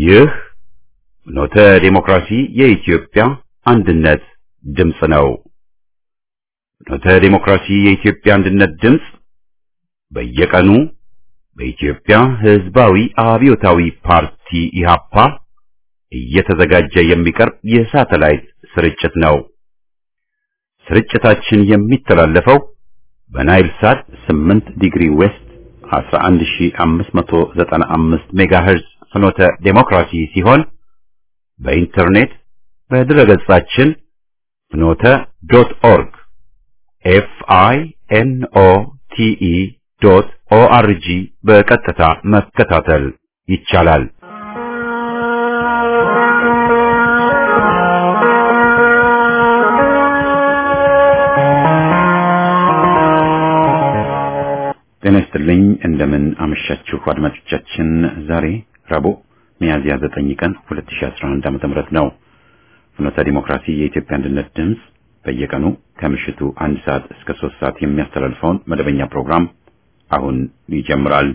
ይህ ኖተ ዴሞክራሲ የኢትዮጵያ አንድነት ድምፅ ነው። ኖተ ዴሞክራሲ የኢትዮጵያ አንድነት ድምፅ በየቀኑ በኢትዮጵያ ሕዝባዊ አብዮታዊ ፓርቲ ኢህአፓ እየተዘጋጀ የሚቀርብ የሳተላይት ስርጭት ነው። ስርጭታችን የሚተላለፈው በናይል ሳት 8 ዲግሪ ዌስት 11595 ሜጋሄርዝ ፍኖተ ዴሞክራሲ ሲሆን በኢንተርኔት በድረገጻችን ፍኖተ ዶት ኦርግ ኤፍ አይ ኤን ኦ ቲ ኢ ዶት ኦ አር ጂ በቀጥታ መከታተል ይቻላል። ጤና ይስጥልኝ። እንደምን አመሻችሁ አድማጮቻችን። ዛሬ ረቡዕ ሚያዝያ 9 ቀን 2011 ዓ.ም ነው። ፍኖተ ዲሞክራሲ የኢትዮጵያ አንድነት ድምፅ በየቀኑ ከምሽቱ አንድ ሰዓት እስከ ሶስት ሰዓት የሚያስተላልፈውን መደበኛ ፕሮግራም አሁን ይጀምራል።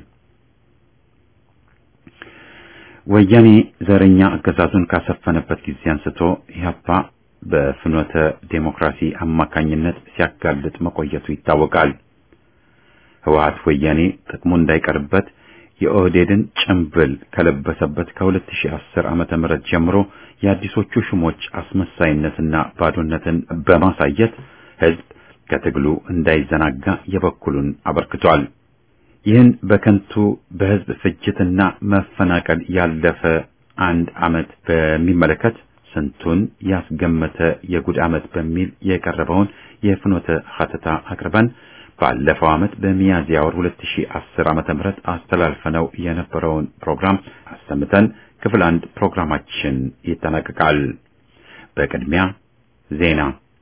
ወያኔ ዘረኛ አገዛዙን ካሰፈነበት ጊዜ አንስቶ ኢህአፓ በፍኖተ ዴሞክራሲ አማካኝነት ሲያጋልጥ መቆየቱ ይታወቃል። ህወሓት ወያኔ ጥቅሙ እንዳይቀርበት የኦህዴድን ጭምብል ከለበሰበት ከ2010 ዓመተ ምህረት ጀምሮ የአዲሶቹ ሹሞች አስመሳይነትና ባዶነትን በማሳየት ህዝብ ከትግሉ እንዳይዘናጋ የበኩሉን አበርክቷል። ይህን በከንቱ በህዝብ ፍጅትና መፈናቀል ያለፈ አንድ ዓመት በሚመለከት ስንቱን ያስገመተ የጉድ ዓመት በሚል የቀረበውን የፍኖተ ሀተታ አቅርበን ባለፈው ዓመት በሚያዝያ ወር 2010 ዓመተ ምህረት አስተላልፈነው የነበረውን ፕሮግራም አሰምተን ክፍል አንድ ፕሮግራማችን ይጠናቀቃል። በቅድሚያ ዜና።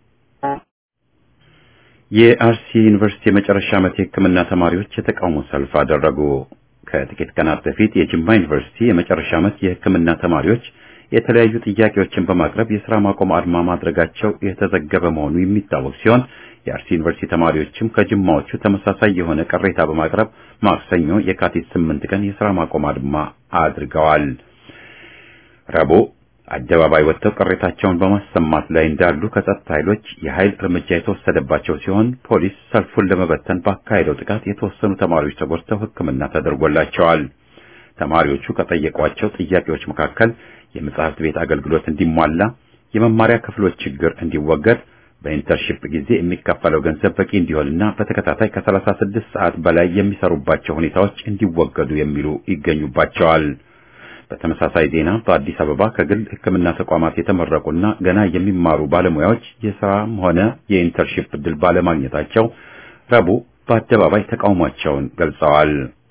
የአርሲ ዩኒቨርሲቲ የመጨረሻ ዓመት የሕክምና ተማሪዎች የተቃውሞ ሰልፍ አደረጉ። ከጥቂት ቀናት በፊት የጅማ ዩኒቨርሲቲ የመጨረሻ ዓመት የሕክምና ተማሪዎች የተለያዩ ጥያቄዎችን በማቅረብ የሥራ ማቆም አድማ ማድረጋቸው የተዘገበ መሆኑ የሚታወቅ ሲሆን የአርሲ ዩኒቨርሲቲ ተማሪዎችም ከጅማዎቹ ተመሳሳይ የሆነ ቅሬታ በማቅረብ ማክሰኞ የካቲት ስምንት ቀን የሥራ ማቆም አድማ አድርገዋል። ረቡዕ አደባባይ ወጥተው ቅሬታቸውን በማሰማት ላይ እንዳሉ ከጸጥታ ኃይሎች የኃይል እርምጃ የተወሰደባቸው ሲሆን ፖሊስ ሰልፉን ለመበተን ባካሄደው ጥቃት የተወሰኑ ተማሪዎች ተጎድተው ሕክምና ተደርጎላቸዋል። ተማሪዎቹ ከጠየቋቸው ጥያቄዎች መካከል የመጽሐፍት ቤት አገልግሎት እንዲሟላ፣ የመማሪያ ክፍሎች ችግር እንዲወገድ በኢንተርሺፕ ጊዜ የሚከፈለው ገንዘብ በቂ እንዲሆንና በተከታታይ ከ36 ሰዓት በላይ የሚሰሩባቸው ሁኔታዎች እንዲወገዱ የሚሉ ይገኙባቸዋል። በተመሳሳይ ዜና በአዲስ አበባ ከግል ሕክምና ተቋማት የተመረቁና ገና የሚማሩ ባለሙያዎች የሥራም ሆነ የኢንተርሺፕ ዕድል ባለማግኘታቸው ረቡዕ በአደባባይ ተቃውሟቸውን ገልጸዋል።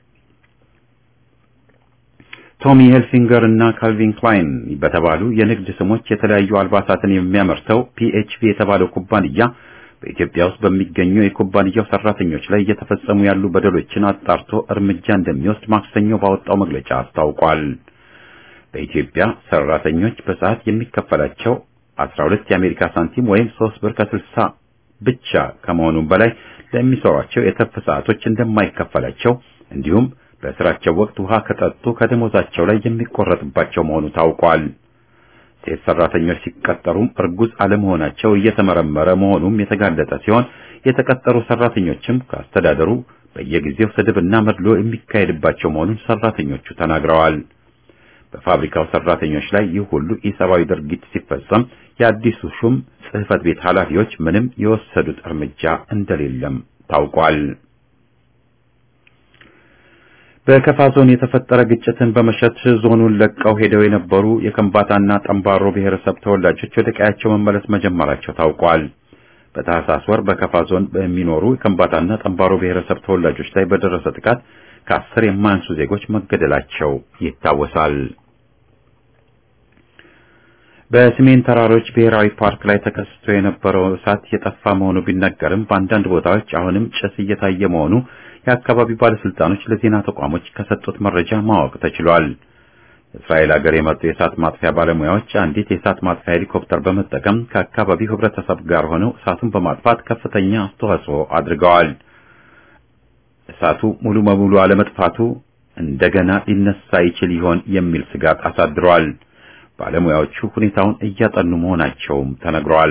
ቶሚ ሄልፊንገር እና ካልቪን ክላይን በተባሉ የንግድ ስሞች የተለያዩ አልባሳትን የሚያመርተው ፒኤችፒ የተባለው ኩባንያ በኢትዮጵያ ውስጥ በሚገኙ የኩባንያው ሰራተኞች ላይ እየተፈጸሙ ያሉ በደሎችን አጣርቶ እርምጃ እንደሚወስድ ማክሰኞ ባወጣው መግለጫ አስታውቋል። በኢትዮጵያ ሰራተኞች በሰዓት የሚከፈላቸው 12 የአሜሪካ ሳንቲም ወይም 3 ብር ከ60 ብቻ ከመሆኑም በላይ ለሚሰሯቸው የትርፍ ሰዓቶች እንደማይከፈላቸው እንዲሁም በስራቸው ወቅት ውሃ ከጠጡ ከደሞዛቸው ላይ የሚቆረጥባቸው መሆኑ ታውቋል። ሴት ሰራተኞች ሲቀጠሩም እርጉዝ አለመሆናቸው እየተመረመረ መሆኑም የተጋለጠ ሲሆን የተቀጠሩ ሰራተኞችም ከአስተዳደሩ በየጊዜው ስድብና መድሎ የሚካሄድባቸው መሆኑን ሰራተኞቹ ተናግረዋል። በፋብሪካው ሰራተኞች ላይ ይህ ሁሉ ኢሰብአዊ ድርጊት ሲፈጸም የአዲሱ ሹም ጽሕፈት ቤት ኃላፊዎች ምንም የወሰዱት እርምጃ እንደሌለም ታውቋል። በከፋ ዞን የተፈጠረ ግጭትን በመሸት ዞኑን ለቀው ሄደው የነበሩ የከምባታና ጠምባሮ ብሔረሰብ ተወላጆች ወደ ቀያቸው መመለስ መጀመራቸው ታውቋል። በታህሳስ ወር በከፋ ዞን በሚኖሩ የከምባታና ጠምባሮ ብሔረሰብ ተወላጆች ላይ በደረሰ ጥቃት ከአስር የማያንሱ ዜጎች መገደላቸው ይታወሳል። በሰሜን ተራሮች ብሔራዊ ፓርክ ላይ ተከስቶ የነበረው እሳት የጠፋ መሆኑ ቢነገርም በአንዳንድ ቦታዎች አሁንም ጭስ እየታየ መሆኑ የአካባቢው ባለስልጣኖች ለዜና ተቋሞች ከሰጡት መረጃ ማወቅ ተችሏል። እስራኤል ሀገር የመጡ የእሳት ማጥፊያ ባለሙያዎች አንዲት የእሳት ማጥፊያ ሄሊኮፕተር በመጠቀም ከአካባቢው ሕብረተሰብ ጋር ሆነው እሳቱን በማጥፋት ከፍተኛ አስተዋጽኦ አድርገዋል። እሳቱ ሙሉ በሙሉ አለመጥፋቱ እንደገና ሊነሳ ይችል ይሆን የሚል ስጋት አሳድሯል። ባለሙያዎቹ ሁኔታውን እያጠኑ መሆናቸውም ተነግሯል።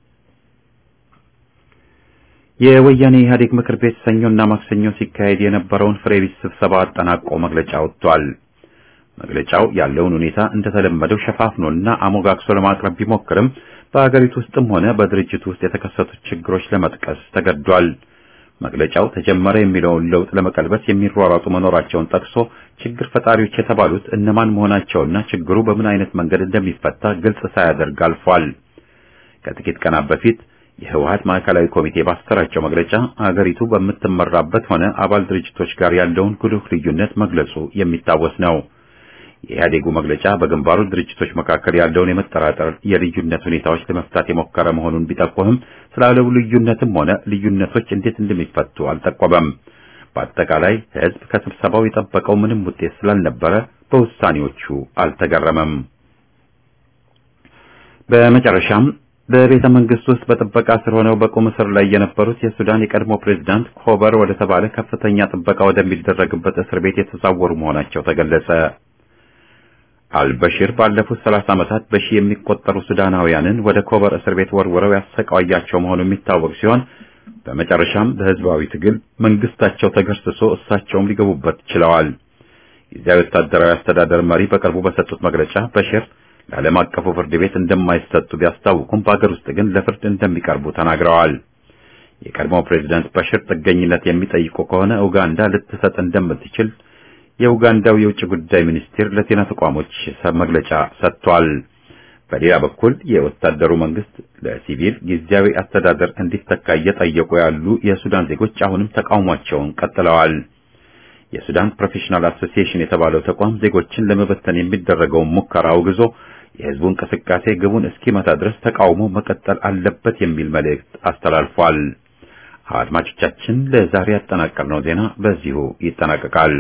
የወያኔ ኢህአዴግ ምክር ቤት ሰኞና ማክሰኞ ሲካሄድ የነበረውን ፍሬ ቢስ ስብሰባ አጠናቆ መግለጫ ወጥቷል። መግለጫው ያለውን ሁኔታ እንደተለመደው ሸፋፍኖና አሞጋግሶ ለማቅረብ ቢሞክርም በአገሪቱ ውስጥም ሆነ በድርጅቱ ውስጥ የተከሰቱት ችግሮች ለመጥቀስ ተገዷል። መግለጫው ተጀመረ የሚለውን ለውጥ ለመቀልበስ የሚሯሯጡ መኖራቸውን ጠቅሶ ችግር ፈጣሪዎች የተባሉት እነማን መሆናቸውና ችግሩ በምን አይነት መንገድ እንደሚፈታ ግልጽ ሳያደርግ አልፏል። ከጥቂት ቀናት በፊት የህወሀት ማዕከላዊ ኮሚቴ ባሰራጨው መግለጫ አገሪቱ በምትመራበት ሆነ አባል ድርጅቶች ጋር ያለውን ጉልህ ልዩነት መግለጹ የሚታወስ ነው። የኢህአዴጉ መግለጫ በግንባሩ ድርጅቶች መካከል ያለውን የመጠራጠር የልዩነት ሁኔታዎች ለመፍታት የሞከረ መሆኑን ቢጠቆምም ስላለው ልዩነትም ሆነ ልዩነቶች እንዴት እንደሚፈቱ አልጠቆመም። በአጠቃላይ ህዝብ ከስብሰባው የጠበቀው ምንም ውጤት ስላልነበረ በውሳኔዎቹ አልተገረመም። በመጨረሻም በቤተ መንግስት ውስጥ በጥበቃ ስር ሆነው በቁም እስር ላይ የነበሩት የሱዳን የቀድሞ ፕሬዝዳንት ኮበር ወደ ተባለ ከፍተኛ ጥበቃ ወደሚደረግበት እስር ቤት የተዛወሩ መሆናቸው ተገለጸ። አልበሽር ባለፉት 30 ዓመታት በሺህ የሚቆጠሩ ሱዳናውያንን ወደ ኮበር እስር ቤት ወርውረው ያሰቃያቸው መሆኑ የሚታወቅ ሲሆን በመጨረሻም በህዝባዊ ትግል መንግስታቸው ተገርስሶ እሳቸውም ሊገቡበት ችለዋል። ጊዜያዊ ወታደራዊ አስተዳደር መሪ በቅርቡ በሰጡት መግለጫ በሽር ለዓለም አቀፉ ፍርድ ቤት እንደማይሰጡ ቢያስታውቁም በአገር ውስጥ ግን ለፍርድ እንደሚቀርቡ ተናግረዋል። የቀድሞው ፕሬዝዳንት በሽር ጥገኝነት የሚጠይቁ ከሆነ ኡጋንዳ ልትሰጥ እንደምትችል የኡጋንዳው የውጭ ጉዳይ ሚኒስቴር ለዜና ተቋሞች መግለጫ ሰጥቷል። በሌላ በኩል የወታደሩ መንግስት ለሲቪል ጊዜያዊ አስተዳደር እንዲተካ እየጠየቁ ያሉ የሱዳን ዜጎች አሁንም ተቃውሟቸውን ቀጥለዋል። የሱዳን ፕሮፌሽናል አሶሲዬሽን የተባለው ተቋም ዜጎችን ለመበተን የሚደረገውን ሙከራ አውግዞ የህዝቡ እንቅስቃሴ ግቡን እስኪመታ ድረስ ተቃውሞ መቀጠል አለበት የሚል መልእክት አስተላልፏል። አድማጮቻችን ለዛሬ ያጠናቀርነው ዜና በዚሁ ይጠናቀቃል።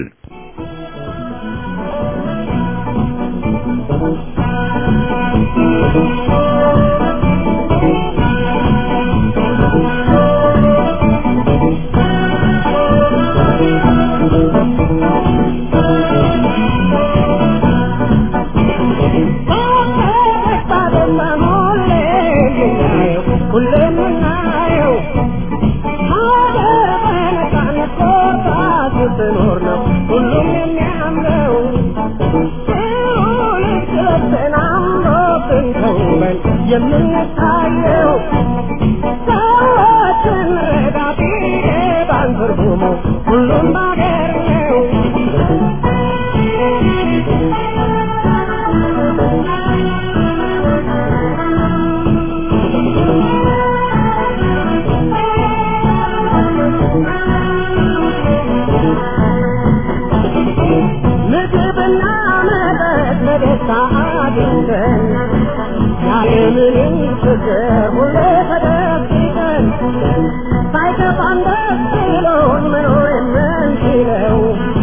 የምንታየው ሰዎችን ረዳቴ ባንትርጉሙ ሁሉም ባገር ነው። ምግብና መጠጥ በደስታ አግኝተን ያለምንም ችግር ሁሌ ተደብቀን ሳይከፋን ደስ ብሎን መኖር የምንችለው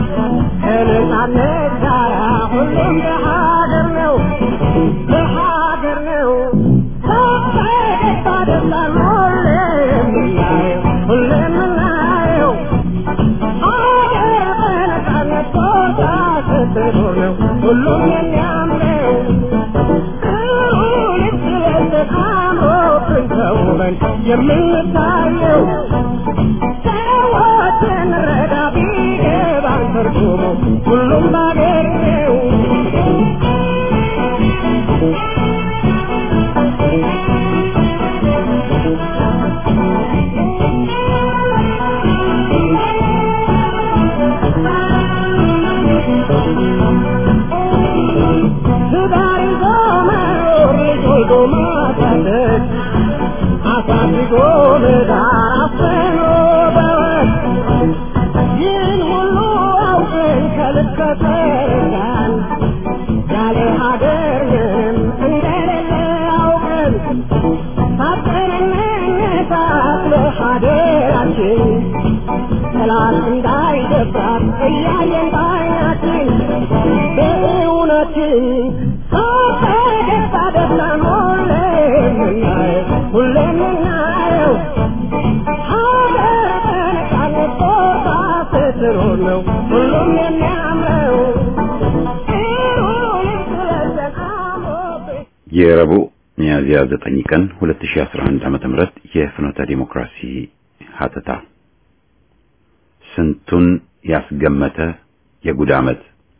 ከነጻነት ጋራ ሁሉም በሀገር ነው በሀገር ነው በፈገግታ ደስታን ሁሌ የምናየው ሁሌ የምናየው ሀገር በነጻነት ቦታ ስትኖር ነው ሁሉም የሚያምረው የምንታየው ሰዎችን ረዳ ቢገባን ትርጉሙ ሁሉም ባገር ነው። ትዳር ይዞ መኖር ልጅ ወልዶ ማሳደግ አሳድጎ ለዳር አፍኖ በወግ ይህን ሁሉ አውቀን ከልክ ከተረዳን ያለ ሀገር ምንም እንደሌለ አውቀን ታጥቀን እንነሳት ለሀገራችን ጠላት እንዳይደፍራት እያየን ባይናችን በእውነትን ፈገግታ ደስታን ሁሌ የምናየው ሁሌ የምናየው ሀገር በነጻነት ቦታ ስትኖር ነው ሁሉም የሚያምረው የረቡዕ ሚያዝያ 9 ቀን 2011 ዓመተ ምህረት የፍኖተ ዲሞክራሲ ሀተታ ስንቱን ያስገመተ የጉድ ዓመት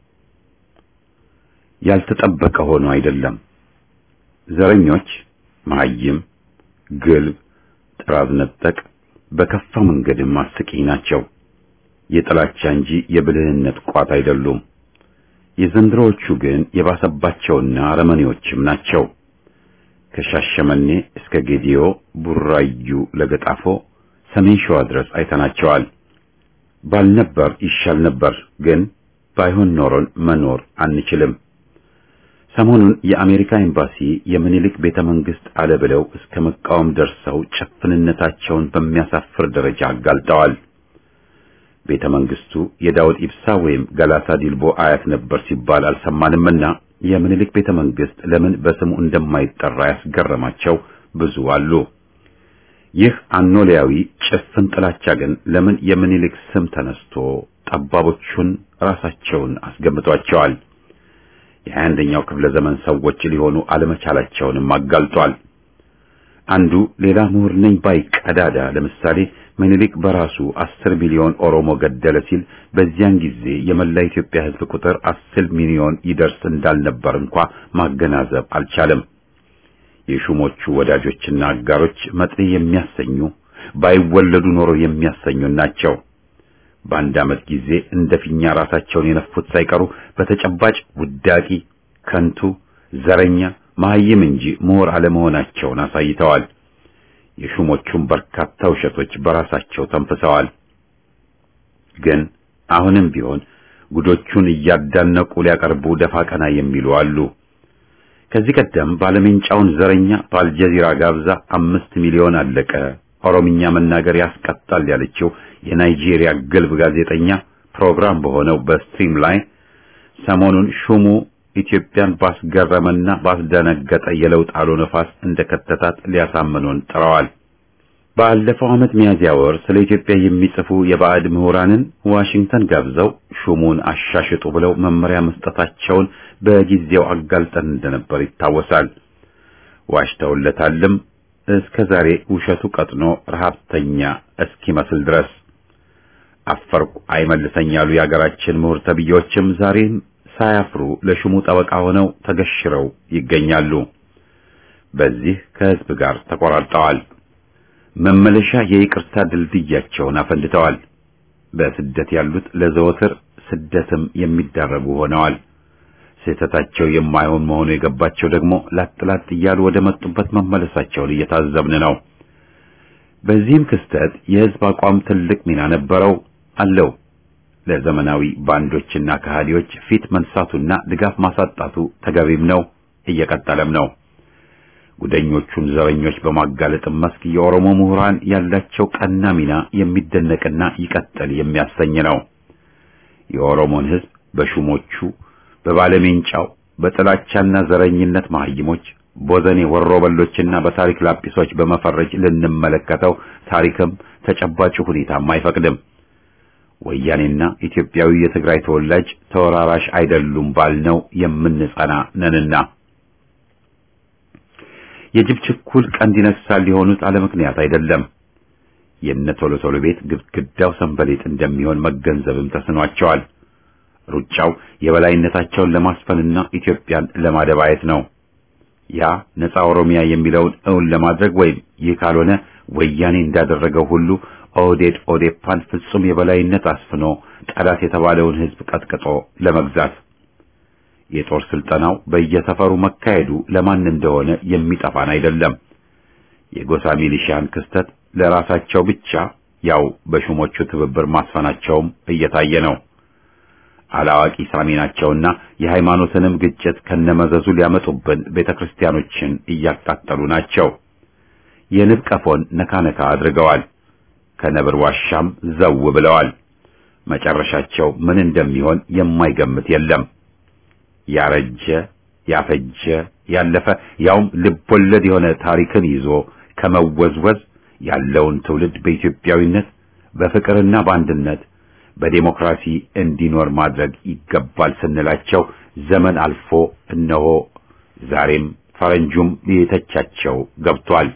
ያልተጠበቀ ሆኖ አይደለም። ዘረኞች መሐይም፣ ግልብ፣ ጥራዝ ነጠቅ በከፋ መንገድም አስቂኝ ናቸው። የጥላቻ እንጂ የብልህነት ቋት አይደሉም። የዘንድሮዎቹ ግን የባሰባቸውና አረመኔዎችም ናቸው። ከሻሸመኔ እስከ ጌዲዮ፣ ቡራዩ፣ ለገጣፎ፣ ሰሜን ሸዋ ድረስ አይተናቸዋል። ባልነበር ይሻል ነበር፣ ግን ባይሆን ኖሮን መኖር አንችልም። ሰሞኑን የአሜሪካ ኤምባሲ የምኒልክ ቤተ መንግስት አለ ብለው እስከ መቃወም ደርሰው ጭፍንነታቸውን በሚያሳፍር ደረጃ አጋልጠዋል። ቤተ መንግስቱ የዳውድ ኢብሳ ወይም ገላታ ዲልቦ አያት ነበር ሲባል አልሰማንምና የምኒልክ ቤተ መንግስት ለምን በስሙ እንደማይጠራ ያስገረማቸው ብዙ አሉ። ይህ አኖሊያዊ ጭፍን ጥላቻ ግን ለምን የምኒልክ ስም ተነስቶ ጠባቦቹን ራሳቸውን አስገምቷቸዋል። የሀያ አንደኛው ክፍለ ዘመን ሰዎች ሊሆኑ አለመቻላቸውንም አጋልጧል። አንዱ ሌላ ምሁር ነኝ ባይ ቀዳዳ ለምሳሌ ምኒልክ በራሱ አስር ሚሊዮን ኦሮሞ ገደለ ሲል በዚያን ጊዜ የመላ ኢትዮጵያ ሕዝብ ቁጥር አስር ሚሊዮን ይደርስ እንዳልነበር እንኳ ማገናዘብ አልቻለም። የሹሞቹ ወዳጆችና አጋሮች መጥኔ የሚያሰኙ ባይወለዱ ኖሮ የሚያሰኙ ናቸው። በአንድ ዓመት ጊዜ እንደ ፊኛ ራሳቸውን የነፉት ሳይቀሩ በተጨባጭ ውዳቂ፣ ከንቱ፣ ዘረኛ፣ መሐይም እንጂ ምሁር አለመሆናቸውን አሳይተዋል። የሹሞቹም በርካታ ውሸቶች በራሳቸው ተንፍሰዋል። ግን አሁንም ቢሆን ጉዶቹን እያዳነቁ ሊያቀርቡ ደፋ ቀና የሚሉ አሉ። ከዚህ ቀደም ባለሜንጫውን ዘረኛ በአልጀዚራ ጋብዛ አምስት ሚሊዮን አለቀ ኦሮምኛ መናገር ያስቀጣል ያለችው የናይጄሪያ ግልብ ጋዜጠኛ ፕሮግራም በሆነው በስትሪም ላይ ሰሞኑን ሹሙ ኢትዮጵያን ባስገረመና ባስደነገጠ የለውጥ አሎ ነፋስ እንደከተታት ሊያሳምኑን ጥረዋል። ባለፈው ዓመት ሚያዝያ ወር ስለ ኢትዮጵያ የሚጽፉ የባዕድ ምሁራንን ዋሽንግተን ጋብዘው ሹሙን አሻሽጡ ብለው መመሪያ መስጠታቸውን በጊዜው አጋልጠን እንደነበር ይታወሳል። ዋሽተውለታልም እስከ ዛሬ ውሸቱ ቀጥኖ ረሃብተኛ እስኪመስል ድረስ አፈርቁ አይመልሰኝ ያሉ የአገራችን ምሁር ተብዬዎችም ዛሬም ሳያፍሩ ለሹሙ ጠበቃ ሆነው ተገሽረው ይገኛሉ። በዚህ ከህዝብ ጋር ተቆራርጠዋል። መመለሻ የይቅርታ ድልድያቸውን አፈንድተዋል። በስደት ያሉት ለዘወትር ስደትም የሚዳረጉ ሆነዋል። ስህተታቸው የማይሆን መሆኑ የገባቸው ደግሞ ላጥላጥ እያሉ ወደ መጡበት መመለሳቸውን እየታዘብን ነው። በዚህም ክስተት የህዝብ አቋም ትልቅ ሚና ነበረው አለው። ለዘመናዊ ባንዶችና ከሃዲዎች ፊት መንሳቱና ድጋፍ ማሳጣቱ ተገቢም ነው፣ እየቀጠለም ነው። ጉደኞቹን ዘረኞች በማጋለጥም መስክ የኦሮሞ ምሁራን ያላቸው ቀና ሚና የሚደነቅና ይቀጥል የሚያሰኝ ነው። የኦሮሞን ህዝብ በሹሞቹ በባለሜንጫው በጥላቻና ዘረኝነት መሐይሞች ቦዘኔ ወሮበሎችና በታሪክ ላጲሶች በመፈረጅ ልንመለከተው ታሪክም ተጨባጭ ሁኔታም አይፈቅድም። ወያኔና ኢትዮጵያዊ የትግራይ ተወላጅ ተወራራሽ አይደሉም ባልነው የምንጸና ነንና የጅብ ችኩል ቀንድ ይነክሳል ሊሆኑት አለ ምክንያት አይደለም። የነ ቶሎ ቶሎ ቤት ግድግዳው ሰንበሌጥ እንደሚሆን መገንዘብም ተስኗቸዋል። ሩጫው የበላይነታቸውን ለማስፈንና ኢትዮጵያን ለማደባየት ነው። ያ ነፃ ኦሮሚያ የሚለውን እውን ለማድረግ ወይም ይህ ካልሆነ ወያኔ እንዳደረገው ሁሉ ኦህዴድ ኦዴፓን ፍጹም የበላይነት አስፍኖ ጠላት የተባለውን ሕዝብ ቀጥቅጦ ለመግዛት የጦር ስልጠናው በየሰፈሩ መካሄዱ ለማን እንደሆነ የሚጠፋን አይደለም። የጎሳ ሚሊሺያን ክስተት ለራሳቸው ብቻ ያው በሹሞቹ ትብብር ማስፈናቸውም እየታየ ነው። አላዋቂ ሳሚ ናቸውና የሃይማኖትንም ግጭት ከነመዘዙ ሊያመጡብን ቤተክርስቲያኖችን እያቃጠሉ ናቸው። የንብ ቀፎን ነካ ነካ አድርገዋል። ከነብር ዋሻም ዘው ብለዋል። መጨረሻቸው ምን እንደሚሆን የማይገምት የለም። ያረጀ ያፈጀ ያለፈ ያውም ልቦለድ የሆነ ታሪክን ይዞ ከመወዝወዝ ያለውን ትውልድ በኢትዮጵያዊነት በፍቅርና በአንድነት በዴሞክራሲ እንዲኖር ማድረግ ይገባል ስንላቸው ዘመን አልፎ እነሆ ዛሬም ፈረንጁም ሊተቻቸው ገብቷል።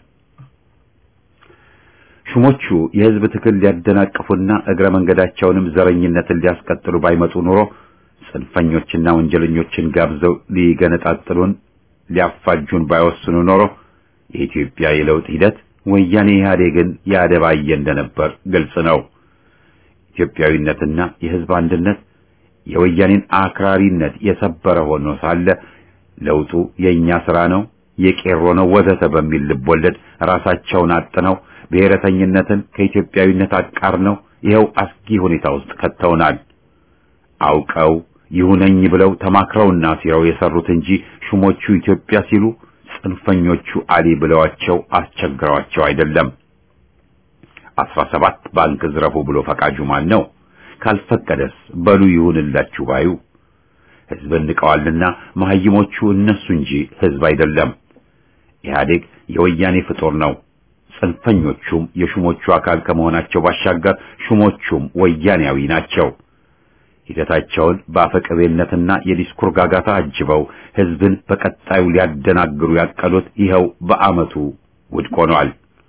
ሹሞቹ የህዝብ ትግል ሊያደናቅፉና እግረ መንገዳቸውንም ዘረኝነትን ሊያስቀጥሉ ባይመጡ ኑሮ ጽንፈኞችና ወንጀለኞችን ጋብዘው ሊገነጣጥሉን ሊያፋጁን ባይወስኑ ኖሮ የኢትዮጵያ የለውጥ ሂደት ወያኔ ኢህአዴግን ያደባየ እንደነበር ግልጽ ነው። ኢትዮጵያዊነትና የህዝብ አንድነት የወያኔን አክራሪነት የሰበረ ሆኖ ሳለ ለውጡ የኛ ስራ ነው፣ የቄሮ ነው ወዘተ በሚል ልቦለድ ራሳቸውን አጥነው ብሔረተኝነትን ከኢትዮጵያዊነት አቃርነው ይኸው አስጊ ሁኔታ ውስጥ ከተውናል። አውቀው ይሁነኝ ብለው ተማክረውና ሲረው የሰሩት እንጂ ሹሞቹ ኢትዮጵያ ሲሉ ጽንፈኞቹ አሊ ብለዋቸው አስቸግረዋቸው አይደለም። አስራ ሰባት ባንክ ዝረፉ ብሎ ፈቃጁ ማን ነው? ካልፈቀደስ በሉ ይሁንላችሁ ባዩ ህዝብን ንቀዋልና መሀይሞቹ እነሱ እንጂ ህዝብ አይደለም። ኢህአዴግ የወያኔ ፍጡር ነው። ጽንፈኞቹም የሹሞቹ አካል ከመሆናቸው ባሻገር ሹሞቹም ወያኔያዊ ናቸው። ሂደታቸውን በአፈቀቤነትና የዲስኩር ጋጋታ አጅበው ህዝብን በቀጣዩ ሊያደናግሩ ያቀሉት ይኸው በአመቱ ውድቅ ሆኗል።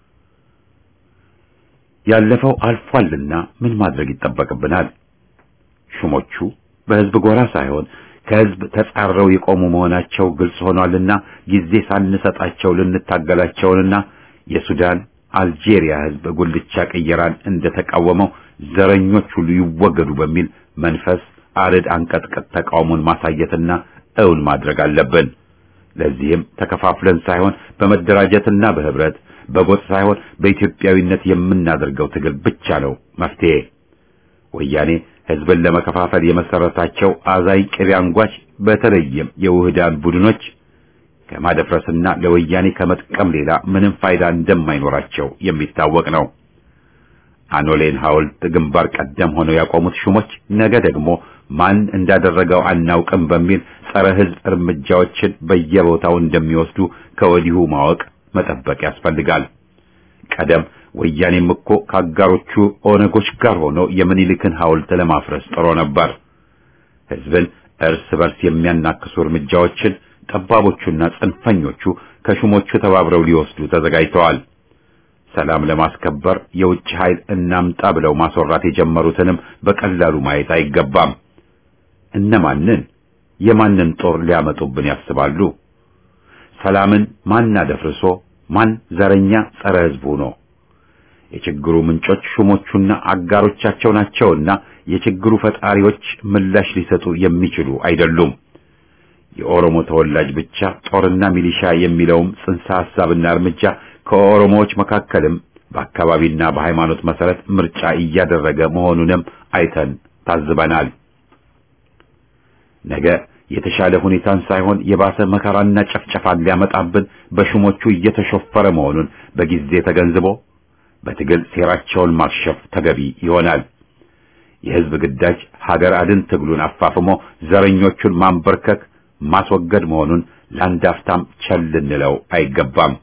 ያለፈው አልፏልና ምን ማድረግ ይጠበቅብናል? ሹሞቹ በህዝብ ጎራ ሳይሆን ከህዝብ ተጻረው የቆሙ መሆናቸው ግልጽ ሆኗልና ጊዜ ሳንሰጣቸው ልንታገላቸውንና የሱዳን አልጄሪያ ህዝብ ጉልቻ ቅየራን እንደተቃወመው ዘረኞች ሁሉ ይወገዱ በሚል መንፈስ አርድ አንቀጥቅጥ ተቃውሞን ማሳየትና እውን ማድረግ አለብን። ለዚህም ተከፋፍለን ሳይሆን በመደራጀትና በህብረት በጎጥ ሳይሆን በኢትዮጵያዊነት የምናደርገው ትግል ብቻ ነው መፍትሄ። ወያኔ ህዝብን ለመከፋፈል የመሰረታቸው አዛይ ቅቤ አንጓች በተለይም የውህዳን ቡድኖች ከማደፍረስና ለወያኔ ከመጥቀም ሌላ ምንም ፋይዳ እንደማይኖራቸው የሚታወቅ ነው። አኖሌን ሐውልት ግንባር ቀደም ሆነው ያቆሙት ሹሞች ነገ ደግሞ ማን እንዳደረገው አናውቅም በሚል ጸረ ህዝብ እርምጃዎችን በየቦታው እንደሚወስዱ ከወዲሁ ማወቅ መጠበቅ ያስፈልጋል። ቀደም ወያኔም እኮ ከአጋሮቹ ኦነጎች ጋር ሆኖ የምኒልክን ሐውልት ለማፍረስ ጥሮ ነበር። ህዝብን እርስ በርስ የሚያናክሱ እርምጃዎችን ጠባቦቹና ጽንፈኞቹ ከሹሞቹ ተባብረው ሊወስዱ ተዘጋጅተዋል። ሰላም ለማስከበር የውጭ ኃይል እናምጣ ብለው ማስወራት የጀመሩትንም በቀላሉ ማየት አይገባም። እነማንን የማንን ጦር ሊያመጡብን ያስባሉ? ሰላምን ማን አደፍርሶ ማን ዘረኛ ጸረ ህዝብ ሆኖ? የችግሩ ምንጮች ሹሞቹና አጋሮቻቸው ናቸውና የችግሩ ፈጣሪዎች ምላሽ ሊሰጡ የሚችሉ አይደሉም። የኦሮሞ ተወላጅ ብቻ ጦርና ሚሊሻ የሚለውም ጽንሰ ሐሳብና እርምጃ ከኦሮሞዎች መካከልም በአካባቢና በሃይማኖት መሰረት ምርጫ እያደረገ መሆኑንም አይተን ታዝበናል። ነገ የተሻለ ሁኔታን ሳይሆን የባሰ መከራና ጨፍጨፋን ሊያመጣብን በሹሞቹ እየተሾፈረ መሆኑን በጊዜ ተገንዝቦ በትግል ሴራቸውን ማክሸፍ ተገቢ ይሆናል። የህዝብ ግዳጅ ሀገር አድን ትግሉን አፋፍሞ ዘረኞቹን ማንበርከክ ማስወገድ መሆኑን ለአንድ አፍታም ቸል ልንለው አይገባም።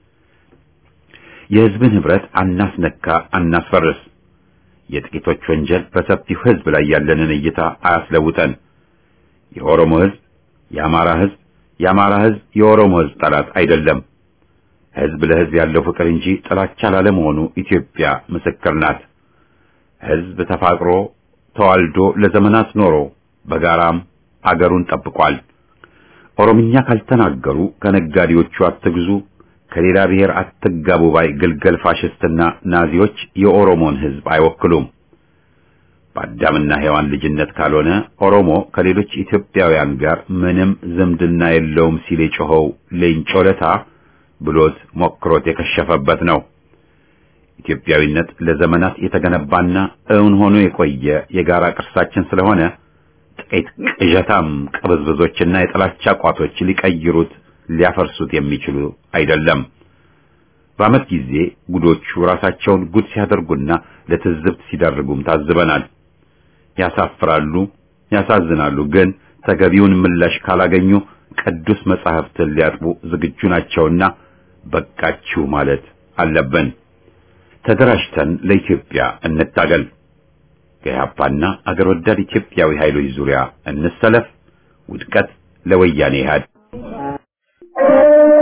የህዝብን ህብረት አናስነካ፣ አናስፈርስ። የጥቂቶች ወንጀል በሰፊው ህዝብ ላይ ያለንን እይታ አያስለውጠን። የኦሮሞ ህዝብ የአማራ ህዝብ፣ የአማራ ህዝብ የኦሮሞ ህዝብ ጠላት አይደለም። ህዝብ ለህዝብ ያለው ፍቅር እንጂ ጥላቻ ላለመሆኑ ኢትዮጵያ ምስክር ናት። ህዝብ ተፋቅሮ ተዋልዶ ለዘመናት ኖሮ በጋራም አገሩን ጠብቋል። ኦሮምኛ ካልተናገሩ ከነጋዴዎቹ አትግዙ፣ ከሌላ ብሔር አትጋቡ ባይ ግልገል ፋሽስትና ናዚዎች የኦሮሞን ህዝብ አይወክሉም። በአዳምና ሔዋን ልጅነት ካልሆነ ኦሮሞ ከሌሎች ኢትዮጵያውያን ጋር ምንም ዝምድና የለውም ሲል የጮኸው ሌንጮ ለታ ብሎት ሞክሮት የከሸፈበት ነው። ኢትዮጵያዊነት ለዘመናት የተገነባና እውን ሆኖ የቆየ የጋራ ቅርሳችን ስለሆነ ጥቂት ቅዠታም ቅብዝብዞችና የጥላቻ ቋቶች ሊቀይሩት ሊያፈርሱት የሚችሉ አይደለም። በዓመት ጊዜ ጉዶቹ ራሳቸውን ጉድ ሲያደርጉና ለትዝብት ሲዳርጉም ታዝበናል። ያሳፍራሉ፣ ያሳዝናሉ። ግን ተገቢውን ምላሽ ካላገኙ ቅዱስ መጻሕፍትን ሊያጥቡ ዝግጁ ናቸውና በቃችሁ ማለት አለብን። ተደራጅተን ለኢትዮጵያ እንታገል። ከኢህአፓና አገር ወዳድ ኢትዮጵያዊ ኃይሎች ዙሪያ እንሰለፍ። ውድቀት ለወያኔ ኢህአዴግ።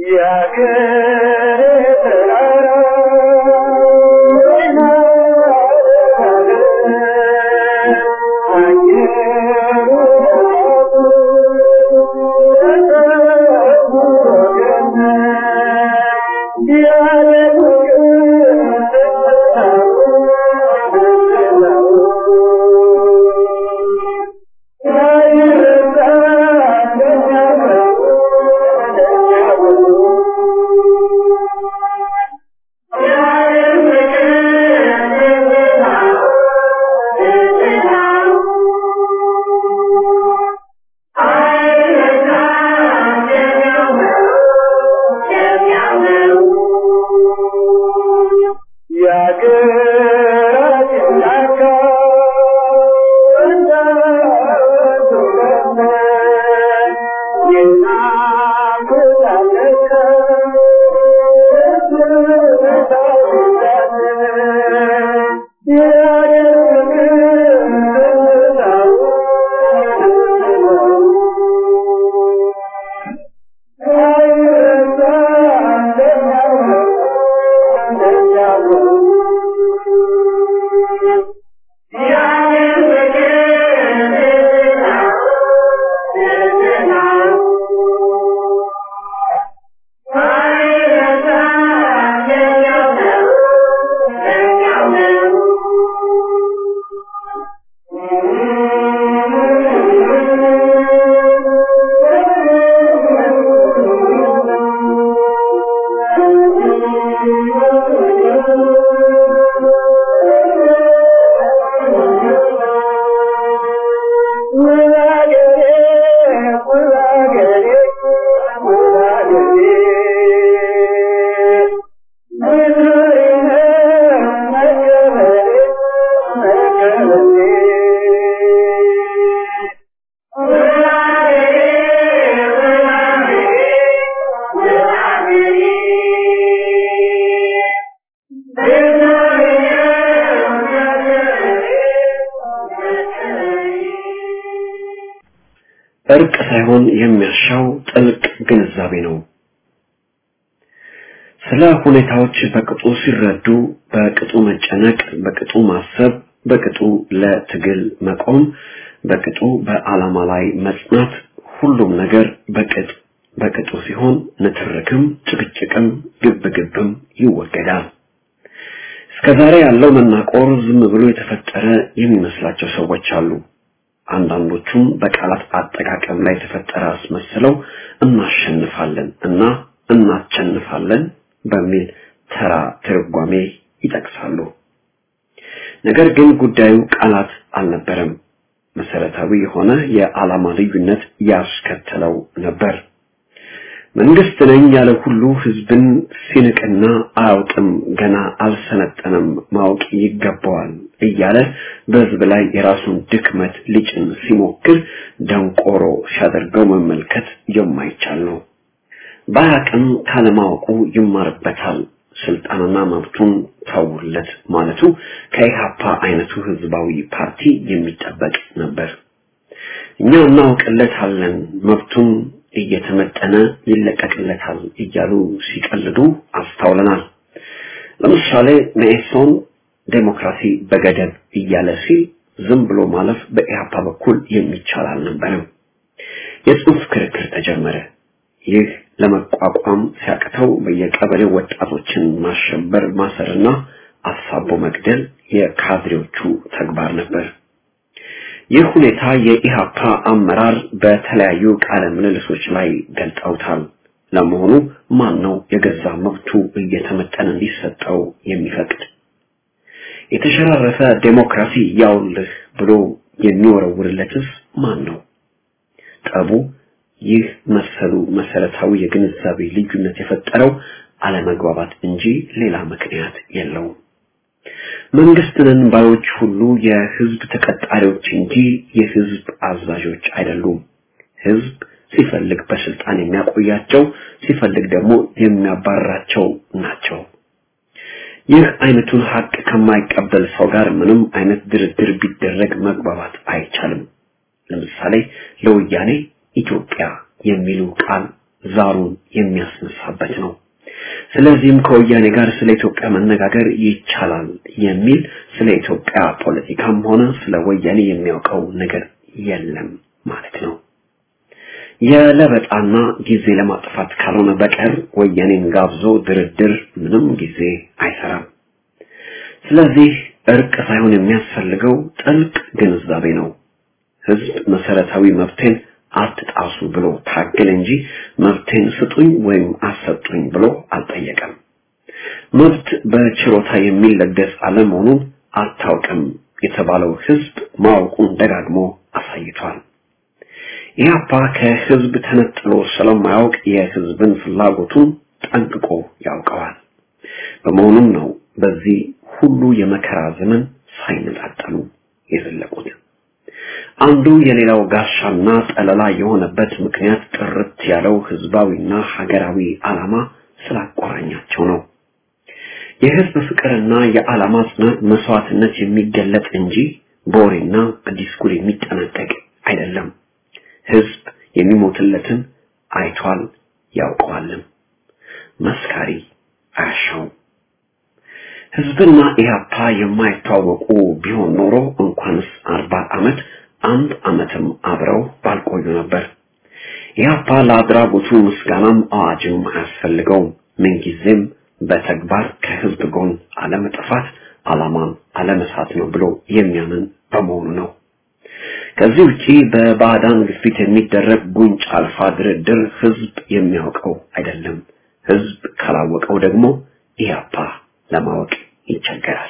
እርቅ ሳይሆን የሚያሻው ጥልቅ ግንዛቤ ነው። ስለ ሁኔታዎች በቅጡ ሲረዱ፣ በቅጡ መጨነቅ፣ በቅጡ ማሰብ፣ በቅጡ ለትግል መቆም፣ በቅጡ በዓላማ ላይ መጽናት፣ ሁሉም ነገር በቅጥ በቅጡ ሲሆን ንትርክም፣ ጭቅጭቅም፣ ግብግብም ይወገዳል። እስከዛሬ ያለው መናቆር ዝም ብሎ የተፈጠረ የሚመስላቸው ሰዎች አሉ። አንዳንዶቹም በቃላት አጠቃቀም ላይ የተፈጠረ አስመስለው እናሸንፋለን እና እናቸንፋለን በሚል ተራ ትርጓሜ ይጠቅሳሉ። ነገር ግን ጉዳዩ ቃላት አልነበረም። መሰረታዊ የሆነ የዓላማ ልዩነት ያስከተለው ነበር። መንግስት ነኝ ያለ ሁሉ ህዝብን ሲንቅና አያውቅም፣ ገና አልሰለጠነም፣ ማወቅ ይገባዋል እያለ በህዝብ ላይ የራሱን ድክመት ሊጭን ሲሞክር ደንቆሮ ሲያደርገው መመልከት የማይቻል ነው። በአቅም ካለማወቁ ይማርበታል። ስልጣንና መብቱን ተውለት ማለቱ ከኢሃፓ አይነቱ ህዝባዊ ፓርቲ የሚጠበቅ ነበር። እኛ እናውቅለታለን መብቱን እየተመጠነ ይለቀቅለታል እያሉ ሲቀልዱ አስተውለናል። ለምሳሌ መኢሶን ዴሞክራሲ በገደብ እያለ ሲል ዝም ብሎ ማለፍ በኢህአፓ በኩል የሚቻል አልነበረም። የጽሑፍ ክርክር ተጀመረ። ይህ ለመቋቋም ሲያቅተው በየቀበሌው ወጣቶችን ማሸበር፣ ማሰርና አሳቦ መግደል የካድሬዎቹ ተግባር ነበር። ይህ ሁኔታ የኢሃፓ አመራር በተለያዩ ቃለ ምልልሶች ላይ ገልጠውታል። ለመሆኑ ማን ነው የገዛ መብቱ እየተመጠነ እንዲሰጠው የሚፈቅድ? የተሸራረፈ ዴሞክራሲ ያውልህ ብሎ የሚወረውርለትስ ማን ነው? ጠቡ ይህ መሰሉ መሰረታዊ የግንዛቤ ልዩነት የፈጠረው አለመግባባት እንጂ ሌላ ምክንያት የለውም። መንግስትንን ባዮች ሁሉ የህዝብ ተቀጣሪዎች እንጂ የህዝብ አዛዦች አይደሉም። ህዝብ ሲፈልግ በስልጣን የሚያቆያቸው፣ ሲፈልግ ደግሞ የሚያባርራቸው ናቸው። ይህ አይነቱን ሀቅ ከማይቀበል ሰው ጋር ምንም አይነት ድርድር ቢደረግ መግባባት አይቻልም። ለምሳሌ ለወያኔ ኢትዮጵያ የሚሉ ቃል ዛሩን የሚያስነሳበት ነው። ስለዚህም ከወያኔ ጋር ስለ ኢትዮጵያ መነጋገር ይቻላል የሚል ስለ ኢትዮጵያ ፖለቲካም ሆነ ስለ ወያኔ የሚያውቀው ነገር የለም ማለት ነው። የለበጣና ጊዜ ለማጥፋት ካልሆነ በቀር ወያኔን ጋብዞ ድርድር ምንም ጊዜ አይሰራም። ስለዚህ እርቅ ሳይሆን የሚያስፈልገው ጥልቅ ግንዛቤ ነው። ህዝብ መሰረታዊ መብቴን አትጣሱ ብሎ ታገል እንጂ መብቴን ስጡኝ ወይም አሰጡኝ ብሎ አልጠየቀም። መብት በችሮታ የሚለገስ አለመሆኑን አታውቅም የተባለው ህዝብ ማወቁን ደጋግሞ አሳይቷል። ኢህአፓ ከህዝብ ተነጥሎ ስለማያውቅ የህዝብን ፍላጎቱን ጠንቅቆ ያውቀዋል። በመሆኑም ነው በዚህ ሁሉ የመከራ ዘመን ሳይነጣጠሉ የዘለቁት። አንዱ የሌላው ጋሻና ጠለላ የሆነበት ምክንያት ጥርት ያለው ህዝባዊና ሀገራዊ ዓላማ ስላቆራኛቸው ነው። የህዝብ ፍቅርና የዓላማ ጽናት መስዋዕትነት የሚገለጥ እንጂ በወሬና በዲስኩር የሚጠናቀቅ አይደለም። ህዝብ የሚሞትለትን አይቷል ያውቀዋልም። መስካሪ አያሻውም። ህዝብና ኢህአፓ የማይታወቁ ቢሆን ኖሮ እንኳንስ አርባ ዓመት አንድ ዓመትም አብረው ባልቆዩ ነበር። ኢህአፓ ለአድራጎቱ ምስጋናም አዋጅም አያስፈልገውም። ምንጊዜም በተግባር ከህዝብ ጎን አለመጥፋት ዓላማን አለመሳት ነው ብሎ የሚያምን በመሆኑ ነው። ከዚህ ውጪ በባዕዳን ግፊት የሚደረግ ጉንጭ አልፋ ድርድር ህዝብ የሚያውቀው አይደለም። ህዝብ ካላወቀው ደግሞ ኢህአፓ ለማወቅ ይቸገራል።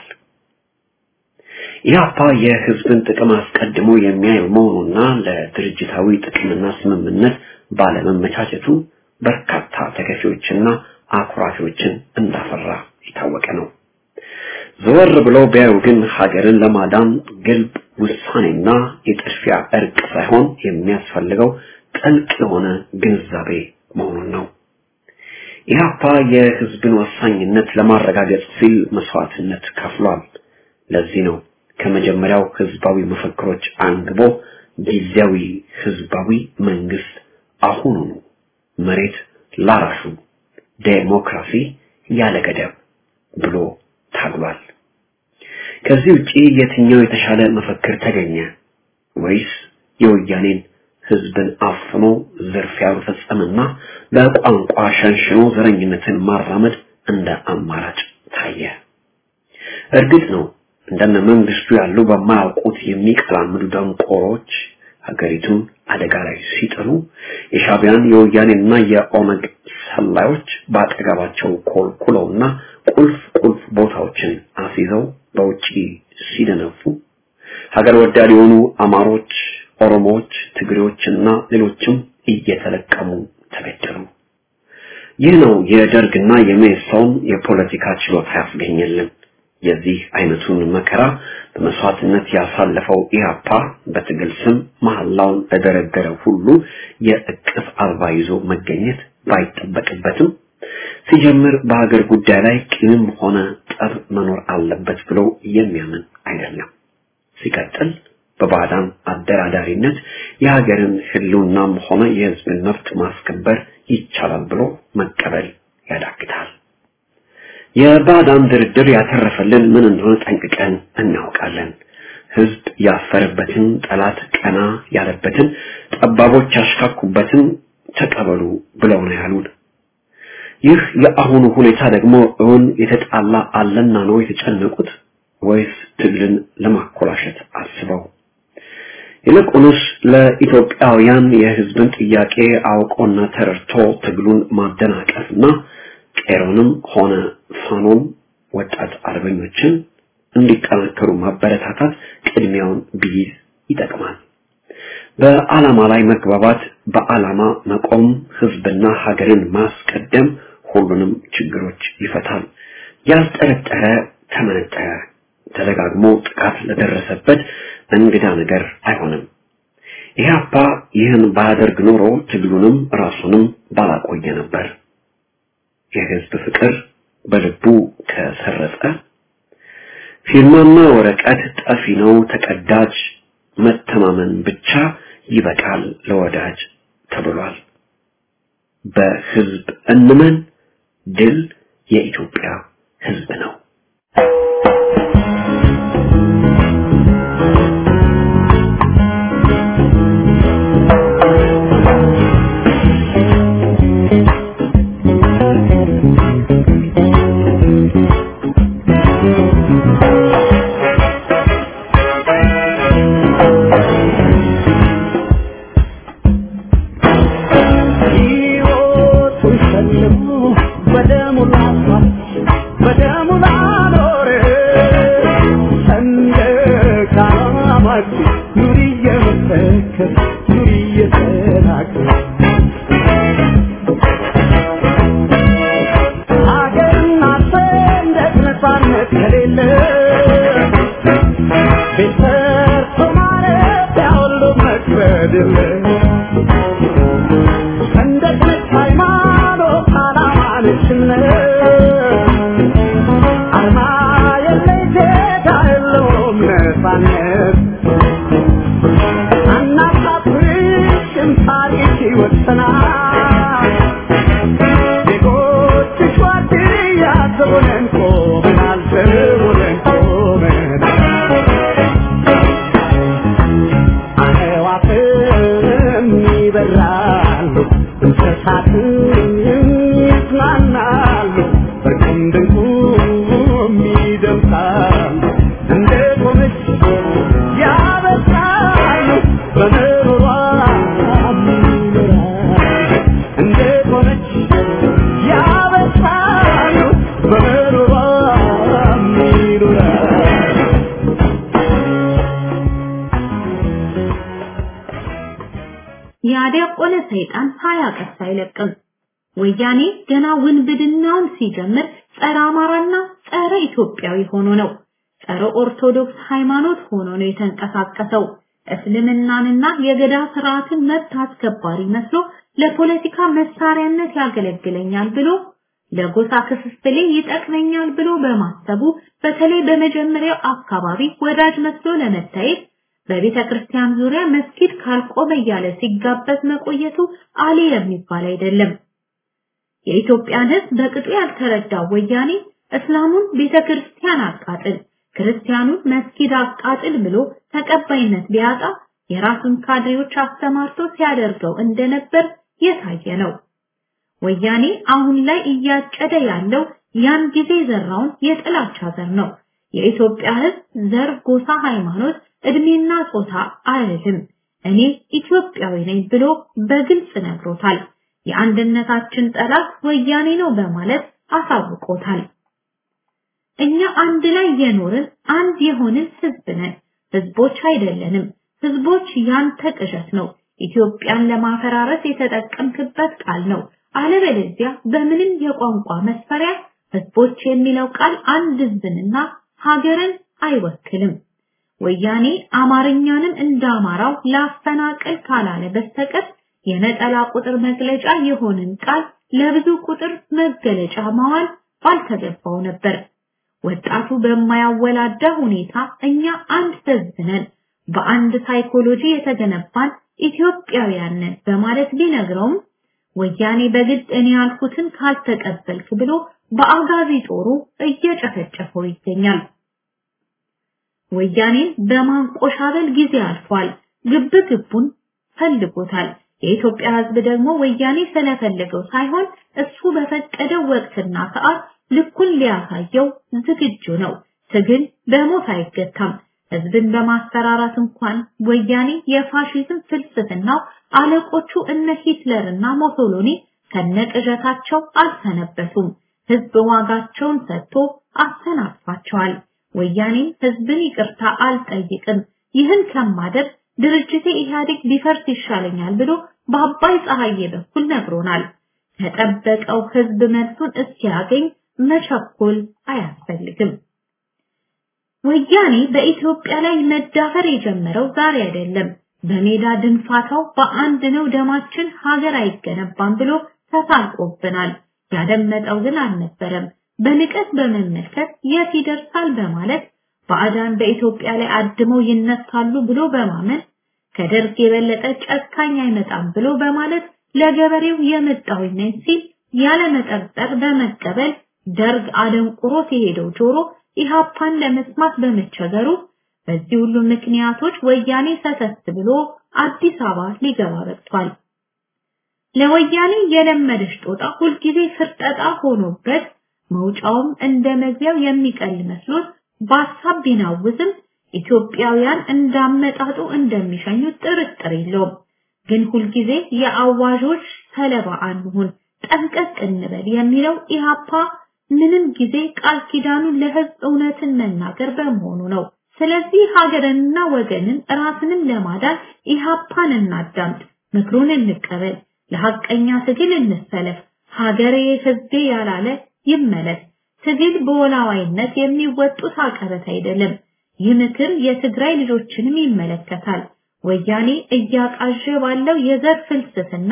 ኢህአፓ የህዝብን ጥቅም አስቀድሞ የሚያይ መሆኑና ለድርጅታዊ ጥቅምና ስምምነት ባለመመቻቸቱ በርካታ ተከፊዎችና አኩራፊዎችን እንዳፈራ የታወቀ ነው። ዘወር ብለው ቢያዩ ግን ሀገርን ለማዳን ግልብ ውሳኔና የጥድፊያ እርቅ ሳይሆን የሚያስፈልገው ጥልቅ የሆነ ግንዛቤ መሆኑን ነው። ኢህአፓ የህዝብን ወሳኝነት ለማረጋገጥ ሲል መስዋዕትነት ከፍሏል። ለዚህ ነው ከመጀመሪያው ህዝባዊ መፈክሮች አንግቦ ጊዜያዊ ህዝባዊ መንግስት አሁኑኑ መሬት ላራሹ ዴሞክራሲ ያለ ገደብ ብሎ ታግሏል። ከዚህ ውጪ የትኛው የተሻለ መፈክር ተገኘ ወይስ የወያኔን ህዝብን አፍኖ ዝርፊያ መፈጸምና በቋንቋ ሸንሽኖ ዘረኝነትን ማራመድ እንደ አማራጭ ታየ? እርግጥ ነው እንደነ መንግስቱ ያሉ በማያውቁት የሚቀላምዱ ደንቆሮች ሀገሪቱን አደጋ ላይ ሲጥሉ የሻቢያን የወያኔና የኦነግ ሰላዮች በአጠገባቸው ኮልኩለውና ቁልፍ ቁልፍ ቦታዎችን አስይዘው በውጪ ሲደነፉ ሀገር ወዳድ የሆኑ አማሮች፣ ኦሮሞዎች፣ ትግሬዎችና ሌሎችም እየተለቀሙ ተገደሉ። ይህ ነው የደርግና የሜሶን የፖለቲካ ችሎታ ያስገኘልን። የዚህ አይነቱን መከራ በመስዋዕትነት ያሳለፈው ኢህአፓ በትግል ስም መሐላውን ለደረደረ ሁሉ የእቅፍ አበባ ይዞ መገኘት ባይጠበቅበትም ሲጀምር በሀገር ጉዳይ ላይ ቂምም ሆነ ጠብ መኖር አለበት ብሎ የሚያምን አይደለም። ሲቀጥል በባዕዳን አደራዳሪነት የሀገርን ህልውናም ሆነ የህዝብን መብት ማስከበር ይቻላል ብሎ መቀበል ያዳግታል። የባዕዳን ድርድር ያተረፈልን ምን እንደሆነ ጠንቅቀን እናውቃለን። ህዝብ ያፈረበትን፣ ጠላት ቀና ያለበትን፣ ጠባቦች ያሽካኩበትን ተቀበሉ ብለው ነው ያሉን። ይህ የአሁኑ ሁኔታ ደግሞ እውን የተጣላ አለና ነው የተጨነቁት ወይስ ትግልን ለማኮላሸት አስበው? ይልቁንስ ለኢትዮጵያውያን የህዝብን ጥያቄ አውቆና ተረድቶ ትግሉን ማደናቀፍና ቄሮንም ሆነ ፋኖም ወጣት አርበኞችን እንዲጠናከሩ ማበረታታት ቅድሚያውን ቢይዝ ይጠቅማል። በዓላማ ላይ መግባባት፣ በዓላማ መቆም፣ ህዝብና ሀገርን ማስቀደም ሁሉንም ችግሮች ይፈታል። ያልጠረጠረ ተመነጠረ፣ ተደጋግሞ ጥቃት ለደረሰበት እንግዳ ነገር አይሆንም። ኢህአፓ ይህን ባያደርግ ኖሮ ትግሉንም ራሱንም ባላቆየ ነበር። የህዝብ ፍቅር በልቡ ከሰረጸ ፊርማና ወረቀት ጠፊ ነው ተቀዳጅ፣ መተማመን ብቻ ይበቃል ለወዳጅ ተብሏል። በህዝብ እንመን። ድል የኢትዮጵያ ህዝብ ነው። ሕይወቱን ሸልሞ በደሙ ላስዋብ በደሙ ላኖር ሰንደቅ ዓላማችን ኑሪ እየመሰከር ኑሪ እየተናገር ሀገርና ሰንደቅ ነፃነት ከሌለ ቤት ሰርቶ ማረፊያ ሁሉ መክበድ የለ ሰንደቅ ነች ሃይማኖት፣ ዓላማ ነች እምነት። አርማ የለሽ ጌታ የለውም ነፃነት። አናሳፍርሽም ታሪክ ይወሰናል። ዜጎችሽ ዋርድያ ዘቦነን ቆመናል፣ ዘቦነን ቆመናል። አዕዋፍም ይበራሉ፣ እንስሳትም ይዝናናሉ፣ በቁም ድንቁም ይደምቃሉ። እንደ ቆመች ያበስራሉ፣ በምሮሯ ይኖራሉ። እንደ ቆመች ያበስራሉ፣ በምሮሯ ይኖራሉ። ያደቆለ ሰይጣን ሳያቀስ አይለቅም። ወያኔ ገና ውንብድናውን ሲጀምር ጸረ አማራና ጸረ ኢትዮጵያዊ ሆኖ ነው። ጸረ ኦርቶዶክስ ሃይማኖት ሆኖ ነው የተንቀሳቀሰው። እስልምናንና የገዳ ስርዓትን መብት አስከባሪ መስሎ ለፖለቲካ መሳሪያነት ያገለግለኛል ብሎ ለጎሳ ክፍፍሌ ይጠቅመኛል ብሎ በማሰቡ በተለይ በመጀመሪያው አካባቢ ወዳጅ መስሎ ለመታየት በቤተ ክርስቲያን ዙሪያ መስጊድ ካልቆመ እያለ ሲጋበዝ መቆየቱ አሊ የሚባል አይደለም። የኢትዮጵያን ሕዝብ በቅጡ ያልተረዳው ወያኔ እስላሙን ቤተ ክርስቲያን አቃጥል፣ ክርስቲያኑን መስጊድ አቃጥል ብሎ ተቀባይነት ቢያጣ የራሱን ካድሬዎች አስተማርቶ ሲያደርገው እንደነበር የታየ ነው። ወያኔ አሁን ላይ እያጨደ ያለው ያን ጊዜ ዘራውን የጥላቻ ዘር ነው። የኢትዮጵያ ሕዝብ ዘር፣ ጎሳ፣ ሃይማኖት እድሜና ጾታ አይልም። እኔ ኢትዮጵያዊ ነኝ ብሎ በግልጽ ነግሮታል። የአንድነታችን ጠላት ወያኔ ነው በማለት አሳውቆታል። እኛ አንድ ላይ የኖርን አንድ የሆንን ህዝብ ነን። ህዝቦች አይደለንም። ህዝቦች ያንተ ቅዠት ነው። ኢትዮጵያን ለማፈራረስ የተጠቀምክበት ቃል ነው። አለበለዚያ በምንም የቋንቋ መስፈሪያ ህዝቦች የሚለው ቃል አንድ ህዝብንና ሀገርን አይወክልም። ወያኔ አማርኛንም እንደ አማራው ላፈናቅል ካላለ በስተቀር የነጠላ ቁጥር መግለጫ የሆንን ቃል ለብዙ ቁጥር መገለጫ ማዋል ባልተገባው ነበር። ወጣቱ በማያወላዳ ሁኔታ እኛ አንድ ህዝብ ነን፣ በአንድ ሳይኮሎጂ የተገነባን ኢትዮጵያውያን ነን በማለት ቢነግረውም ወያኔ በግድ እኔ ያልኩትን ካልተቀበልክ ብሎ በአጋዚ ጦሩ እየጨፈጨፈው ይገኛል። ወያኔን በማንቆሻበል ጊዜ አልፏል። ግብ ግቡን ፈልጎታል። የኢትዮጵያ ህዝብ ደግሞ ወያኔ ስለፈለገው ሳይሆን እሱ በፈቀደው ወቅትና ሰዓት ልኩን ሊያሳየው ዝግጁ ነው። ትግል በሞት አይገታም። ህዝብን በማስፈራራት እንኳን ወያኔ የፋሺዝም ፍልስፍናው አለቆቹ እነ ሂትለርና ሞሶሎኒ ከነቅዠታቸው አልሰነበቱም። ህዝብ ዋጋቸውን ሰጥቶ አሰናብቷቸዋል። ወያኔም ህዝብን ይቅርታ አልጠይቅም፣ ይህን ከማደር ድርጅቴ ኢህአዴግ ቢፈርስ ይሻለኛል ብሎ በአባይ ፀሐዬ በኩል ነግሮናል። ከጠበቀው ህዝብ መልሱን እስኪያገኝ መቸኮል አያስፈልግም። ወያኔ በኢትዮጵያ ላይ መዳፈር የጀመረው ዛሬ አይደለም። በሜዳ ድንፋታው በአንድ ነው ደማችን ሀገር አይገነባም ብሎ ተሳልቆብናል። ያደመጠው ግን አልነበረም። በንቀት በመመልከት የት ይደርሳል በማለት ባዕዳን በኢትዮጵያ ላይ አድመው ይነሳሉ ብሎ በማመን ከደርግ የበለጠ ጨካኝ አይመጣም ብሎ በማለት ለገበሬው የመጣሁኝ ነኝ ሲል ያለመጠርጠር በመቀበል ደርግ አደንቁሮት የሄደው ጆሮ ኢሃፓን ለመስማት በመቸገሩ በዚህ ሁሉ ምክንያቶች ወያኔ ሰተት ብሎ አዲስ አበባ ሊገባ በቅቷል። ለወያኔ የለመደች ጦጣ ሁልጊዜ ፍርጠጣ ሆኖበት መውጫውም እንደ መግቢያው የሚቀል መስሎት በሀሳብ ቢናውዝም ኢትዮጵያውያን እንዳመጣጡ እንደሚሸኙት ጥርጥር የለውም። ግን ሁልጊዜ የአዋዦች ሰለባ አንሁን፣ ጠንቀቅ እንበል የሚለው ኢሃፓ ምንም ጊዜ ቃል ኪዳኑን ለህዝብ እውነትን መናገር በመሆኑ ነው። ስለዚህ ሀገርንና ወገንን ራስንም ለማዳን ኢሃፓን እናዳምጥ፣ ምክሩን እንቀበል፣ ለሐቀኛ ትግል እንሰለፍ፣ ሀገሬ ህዝቤ ያላለ ይመለስ። ትግል በወላዋይነት የሚወጡት አቀበት አይደለም። ይህ ምክር የትግራይ ልጆችንም ይመለከታል። ወያኔ እያቃዠ ባለው የዘር ፍልስፍና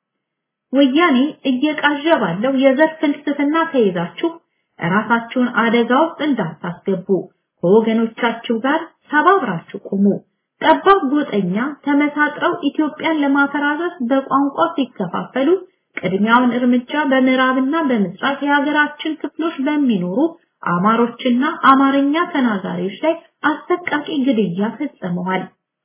ወያኔ እየቃዠ ባለው የዘር ፍልስፍና ተይዛችሁ ራሳችሁን አደጋ ውስጥ እንዳታስገቡ ከወገኖቻችሁ ጋር ተባብራችሁ ቁሙ። ጠባብ ጎጠኛ ተመሳጥረው ኢትዮጵያን ለማፈራረስ በቋንቋ ሲከፋፈሉ ቅድሚያውን እርምጃ በምዕራብና በምስራቅ የሀገራችን ክፍሎች በሚኖሩ አማሮችና አማርኛ ተናጋሪዎች ላይ አሰቃቂ ግድያ ፈጽመዋል።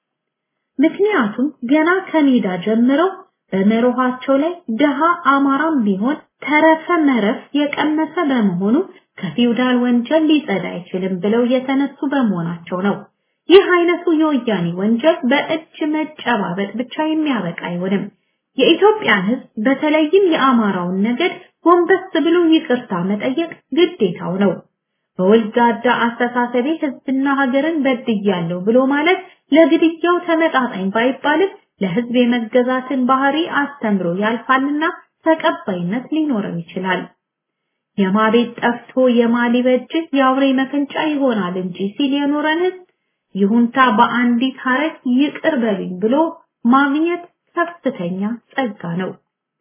ምክንያቱም ገና ከሜዳ ጀምረው በመርኋቸው ላይ ደሃ አማራም ቢሆን ተረፈ መረፍ የቀመሰ በመሆኑ ከፊውዳል ወንጀል ሊጸዳ አይችልም ብለው የተነሱ በመሆናቸው ነው። ይህ አይነቱ የወያኔ ወንጀል በእጅ መጨባበጥ ብቻ የሚያበቃ አይሆንም። የኢትዮጵያን ሕዝብ በተለይም የአማራውን ነገድ ጎንበስ ብሎ ይቅርታ መጠየቅ ግዴታው ነው። በወልጋዳ አስተሳሰቤ ሕዝብና ሀገርን በድያለሁ ብሎ ማለት ለግድያው ተመጣጣኝ ባይባልም ለሕዝብ የመገዛትን ባህሪ አስተምሮ ያልፋልና ተቀባይነት ሊኖረው ይችላል። የማቤት ጠፍቶ የማሊበጅ የአውሬ መፈንጫ ይሆናል እንጂ ሲል የኖረን ሕዝብ ይሁንታ በአንዲት ሀረግ ይቅር በሉኝ ብሎ ማግኘት ከፍተኛ ጸጋ ነው።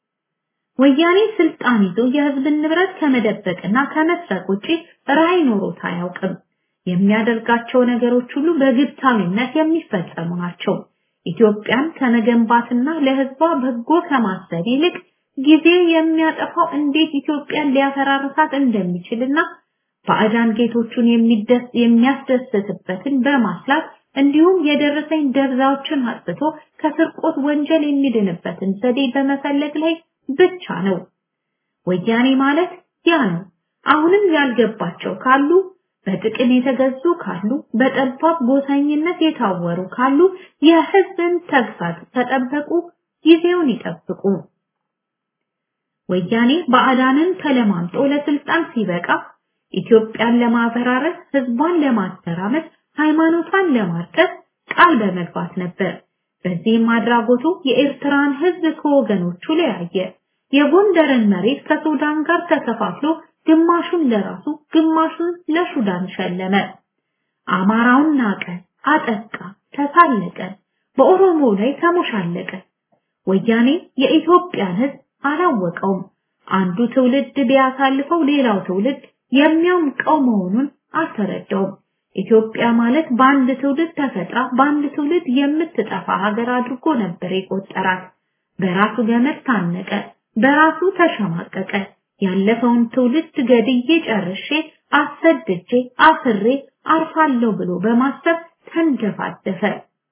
ወያኔ ስልጣን ይዞ የህዝብን ንብረት ከመደበቅና ከመስረቅ ውጪ ራዕይ ኖሮት አያውቅም። የሚያደርጋቸው ነገሮች ሁሉ በግብታዊነት የሚፈጸሙ ናቸው። ኢትዮጵያን ከመገንባትና ለህዝቧ በጎ ከማሰብ ይልቅ ጊዜ የሚያጠፋው እንዴት ኢትዮጵያን ሊያፈራርሳት እንደሚችልና ባዕዳን ጌቶቹን የሚደስ የሚያስደስትበትን በማስላት እንዲሁም የደረሰኝ ደብዛዎችን አጥፍቶ ከስርቆት ወንጀል የሚድንበትን ዘዴ በመፈለግ ላይ ብቻ ነው። ወያኔ ማለት ያ ነው። አሁንም ያልገባቸው ካሉ በጥቅም የተገዙ ካሉ በጠባብ ጎሳኝነት የታወሩ ካሉ የህዝብን ተግሳጽ ተጠበቁ፣ ጊዜውን ይጠብቁ። ወያኔ ባዕዳንን ተለማምጦ ለስልጣን ሲበቃ ኢትዮጵያን ለማፈራረስ፣ ህዝቧን ለማተራመስ፣ ሃይማኖቷን ለማርከስ ቃል በመግባት ነበር። በዚህም አድራጎቱ የኤርትራን ህዝብ ከወገኖቹ ለያየ። የጎንደርን መሬት ከሱዳን ጋር ተከፋፍሎ ግማሹን ለራሱ ግማሹን ለሱዳን ሸለመ። አማራውን ናቀ፣ አጠቃ፣ ተሳለቀ፣ በኦሮሞ ላይ ተሞሻለቀ። ወያኔ የኢትዮጵያን ህዝብ አላወቀውም። አንዱ ትውልድ ቢያሳልፈው ሌላው ትውልድ የሚያምቀው መሆኑን አልተረዳውም። ኢትዮጵያ ማለት በአንድ ትውልድ ተፈጥራ በአንድ ትውልድ የምትጠፋ ሀገር አድርጎ ነበር የቆጠራት። በራሱ ገመድ ታነቀ፣ በራሱ ተሸማቀቀ። ያለፈውን ትውልድ ገድዬ ጨርሼ አሰድጄ አስሬ አርፋለሁ ብሎ በማሰብ ተንደፋደፈ።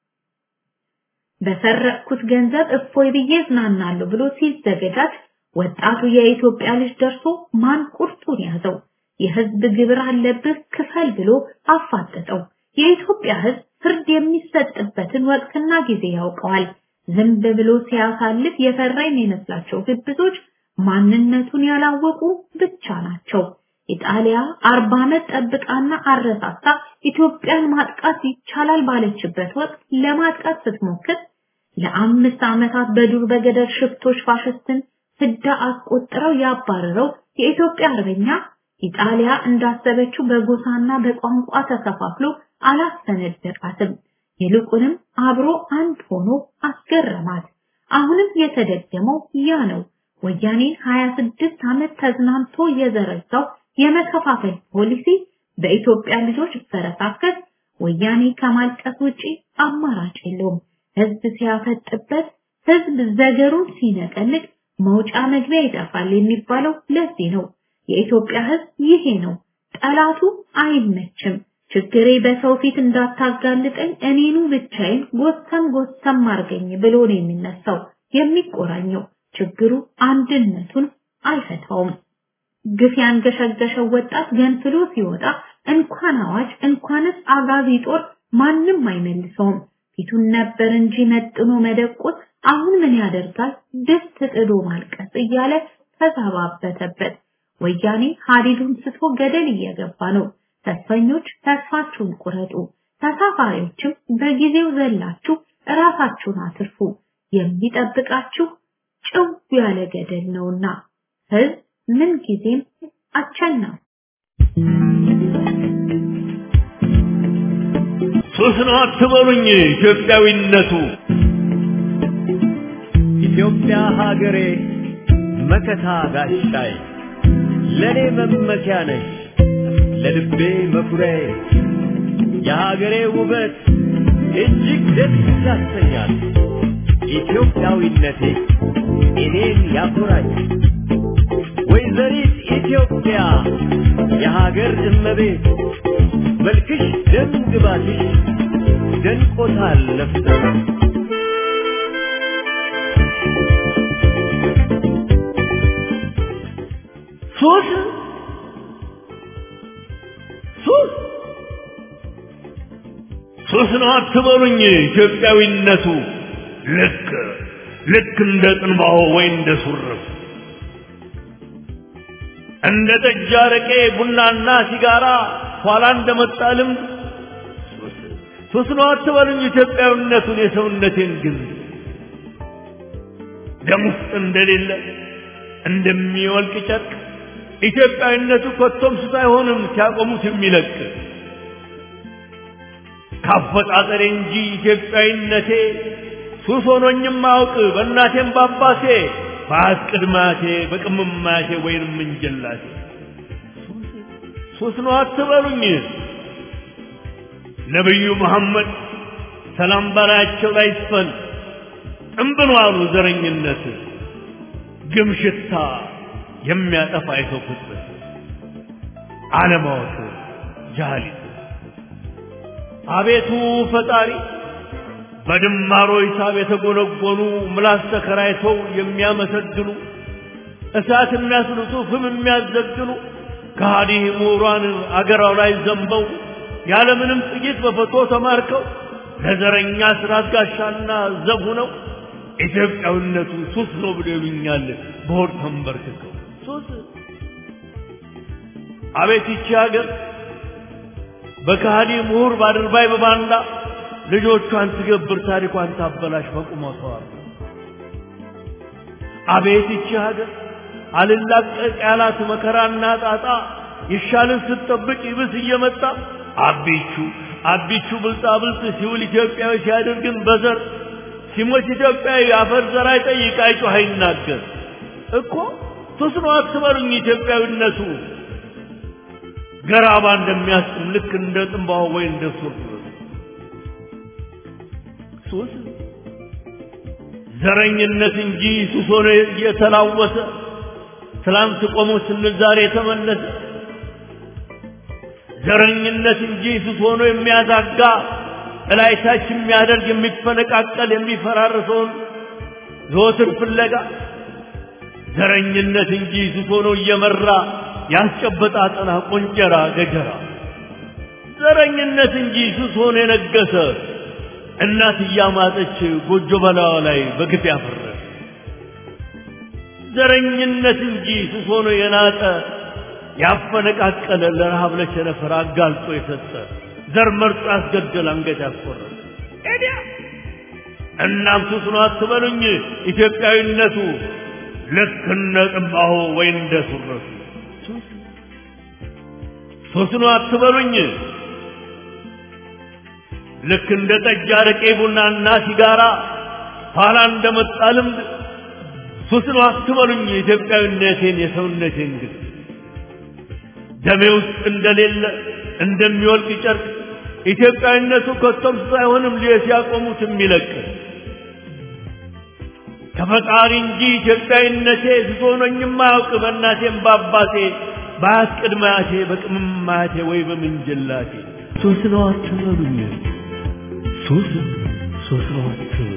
በሰረቅኩት ገንዘብ እፎይ ብዬ እዝናናለሁ ብሎ ሲዘገጃጅ ወጣቱ የኢትዮጵያ ልጅ ደርሶ ማን ቁርጡን ያዘው። የህዝብ ግብር አለብህ ክፈል ብሎ አፋጠጠው። የኢትዮጵያ ህዝብ ፍርድ የሚሰጥበትን ወቅትና ጊዜ ያውቀዋል። ዝም ብሎ ሲያሳልፍ የፈራ የሚመስላቸው ግብዞች ማንነቱን ያላወቁ ብቻ ናቸው። ኢጣሊያ አርባ ዓመት ጠብቃና አረሳሳ ኢትዮጵያን ማጥቃት ይቻላል ባለችበት ወቅት ለማጥቃት ስትሞክር ለአምስት ዓመታት በዱር በገደል ሽፍቶች ፋሽስትን ፍዳ አስቆጥረው ያባረረው የኢትዮጵያ አርበኛ ኢጣሊያ እንዳሰበችው በጎሳና በቋንቋ ተከፋፍሎ አላሰነደቃትም። ይልቁንም አብሮ አንድ ሆኖ አስገረማት። አሁንም የተደገመው ያ ነው። ወያኔ 26 ዓመት ተዝናንቶ የዘረጋው የመከፋፈል ፖሊሲ በኢትዮጵያ ልጆች ፈረሳከስ ወያኔ ከማልቀስ ውጪ አማራጭ የለውም። ህዝብ ሲያፈጥበት ህዝብ ዘገሩን ሲነቀንቅ መውጫ መግቢያ ይጠፋል የሚባለው ለዚህ ነው። የኢትዮጵያ ህዝብ ይሄ ነው። ጠላቱ አይመችም። ችግሬ በሰው ፊት እንዳታጋልጠኝ እኔኑ ብቻዬን ጎሰም ጎሰም አርገኝ ብሎ ነው የሚነሳው የሚቆራኘው። ችግሩ አንድነቱን አይፈታውም። ግፍ ያንገሸገሸው ወጣት ገንፍሎ ሲወጣ እንኳን አዋጅ እንኳንስ አጋዚ ጦር ማንም አይመልሰውም። ፊቱን ነበር እንጂ መጥኖ መደቆስ አሁን ምን ያደርጋል ድስት ጥዶ ማልቀስ እያለ ተዛባበተበት። ወያኔ ሀዲዱን ስቶ ገደል እየገባ ነው። ተስፈኞች ተስፋችሁን ቁረጡ፣ ተሳፋሪዎችም በጊዜው ዘላችሁ እራሳችሁን አትርፉ። የሚጠብቃችሁ ጭው ያለ ገደል ነውና ህዝብ ምን ጊዜም አቸናው ሱስ ነው አትበሉኝ ኢትዮጵያዊነቱ ኢትዮጵያ ሀገሬ መከታ ጋሻይ ለኔ መመኪያ ነሽ ለልቤ መኩሪያዬ የሀገሬ ውበት እጅግ ደስ ያሰኛል። ኢትዮጵያዊነቴ እኔን ያኮራኝ። ወይዘሪት ኢትዮጵያ የሀገር እመቤት መልክሽ ደም ግባትሽ ደንቆታል ነፍሰ ሱስ ሱስ ሱስ ነው አትበሉኝ ኢትዮጵያዊነቱ ልክ ልክ እንደ ጥንባሆ ወይ እንደ ሱርፍ እንደ ጠጅ አረቄ ቡናና ሲጋራ ኋላ እንደመጣ ልምድ ሱስ ነው አትበሉኝ ኢትዮጵያዊነቱን የሰውነቴን ግን ደም ውስጥ እንደሌለ እንደሚወልቅ ጨርቅ ኢትዮጵያዊነቱ ኮቶም ሱስ አይሆንም ሲያቆሙት የሚለቅ ካፈጣጠሬ እንጂ ኢትዮጵያዊነቴ ሱስ ሆኖኝም አውቅ በእናቴም ባባቴ በአያት ቅድማቴ በቅምማቴ ወይንም እንጀላቴ ሱስ ነው አትበሉኝ ነቢዩ መሐመድ ሰላም በላያቸው ላይ ይስፈን ጥንብን ዋሉ ዘረኝነት ግም ሽታ የሚያጠፋ የሰው ፍጥረት አለማወቅ ጃሃሊት አቤቱ ፈጣሪ በድማሮ ሂሳብ የተጎነጎኑ ምላስ ተከራይተው የሚያመሰግኑ እሳት የሚያስልጡ ፍም የሚያዘግኑ ከሃዲ ምሁራን አገራው ላይ ዘንበው ያለምንም ጥቂት በፈቶ ተማርከው ለዘረኛ ስራት ጋሻና ዘብ ሆነው ኢትዮጵያዊነቱ ሱስ ነው ብሎ ይሉኛል በሆድ ተንበርክከው ሱስ አቤት ይቺ ሀገር በከሃዲ ምሁር ባድርባይ በባንዳ ልጆቿን ትገብር ታሪኳን ታበላሽ በቁመቷ አቤት ይቺ ሀገር አልላቀቅ ያላት መከራና ጣጣ ይሻልን ስትጠብቅ ይብስ እየመጣ አቢቹ አቢቹ ብልጣ ብልጥ ሲውል ኢትዮጵያዊ ሲያደርግን በዘር ሲሞት ኢትዮጵያዊ አፈር ዘር አይጠይቅ አይጮህ አይናገር እኮ ሱስ ነው አትበሉኝ ኢትዮጵያዊነቱ ገራባ እንደሚያስጥም ልክ እንደ ጥንባሆ ወይ እንደ ሱር ሱስ ዘረኝነት እንጂ ሱስ ሆኖ የተላወሰ ትላንት ቆሞ ስንል ዛሬ የተመለሰ ዘረኝነት እንጂ ሱስ ሆኖ የሚያዛጋ እላይታች የሚያደርግ የሚፈነቃቀል የሚፈራርሰውን ዘወትር ፍለጋ ዘረኝነት እንጂ ሱስ ሆኖ እየመራ ያስጨበጣ አጠና ቆንጨራ ገጀራ ዘረኝነት እንጂ ሱስ ሆኖ የነገሰ እናት እያማጠች ጎጆ በላዋ ላይ በግፍ ያፈረ ዘረኝነት እንጂ ሱስ ሆኖ የናጠ ያፈነቃቀለ ለረሃብ ለቸነፈር አጋልጦ የሰጠ ዘር መርጦ ያስገደል አንገት ያስቆረጠ ኤዲያ እናም ሱስ ነው አትበሉኝ ኢትዮጵያዊነቱ ልክ እንደ ጥንባሆ ወይ እንደ ሱረቱ ሱስ ነው አትበሉኝ ልክ እንደ ጠጅ አረቄ ቡናና ሲጋራ ኋላ እንደመጣ ልምድ ሱስ ነው አትበሉኝ ኢትዮጵያዊነቴን የሰውነቴን ግን ደሜ ውስጥ እንደሌለ እንደሚወልቅ ጨርቅ ኢትዮጵያዊነቱ ከቶም ሱስ አይሆንም ሊየ ሲያቆሙት የሚለቅ ከፈጣሪ እንጂ ኢትዮጵያዊነቴ ዝቶኖኝም አያውቅ በእናቴም በአባቴ በአያት ቅድመ አያቴ በቅምም አያቴ ወይ በምንጅላቴ ሶስት ነው አትበሉኝ ሶስት ሶስት ነው አትበሉኝ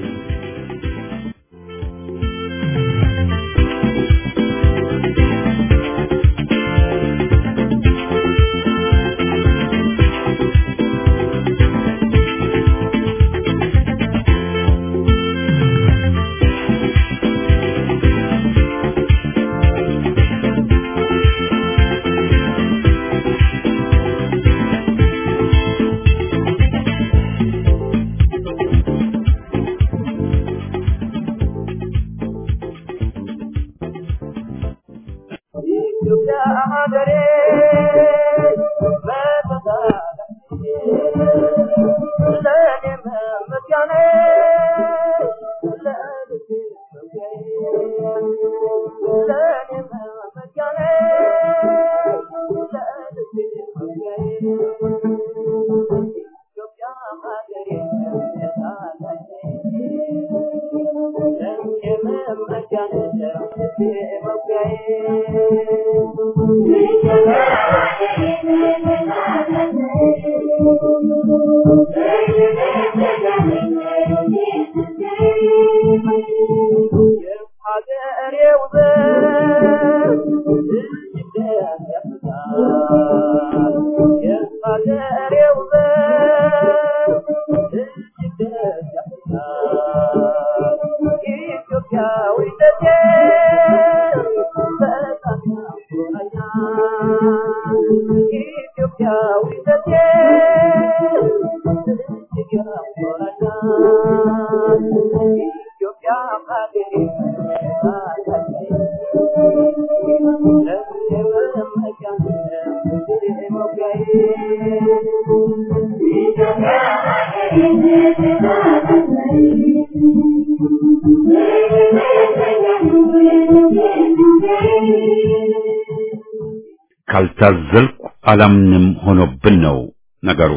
ካልታዘልኩ አላምንም ሆኖብን ነው ነገሩ።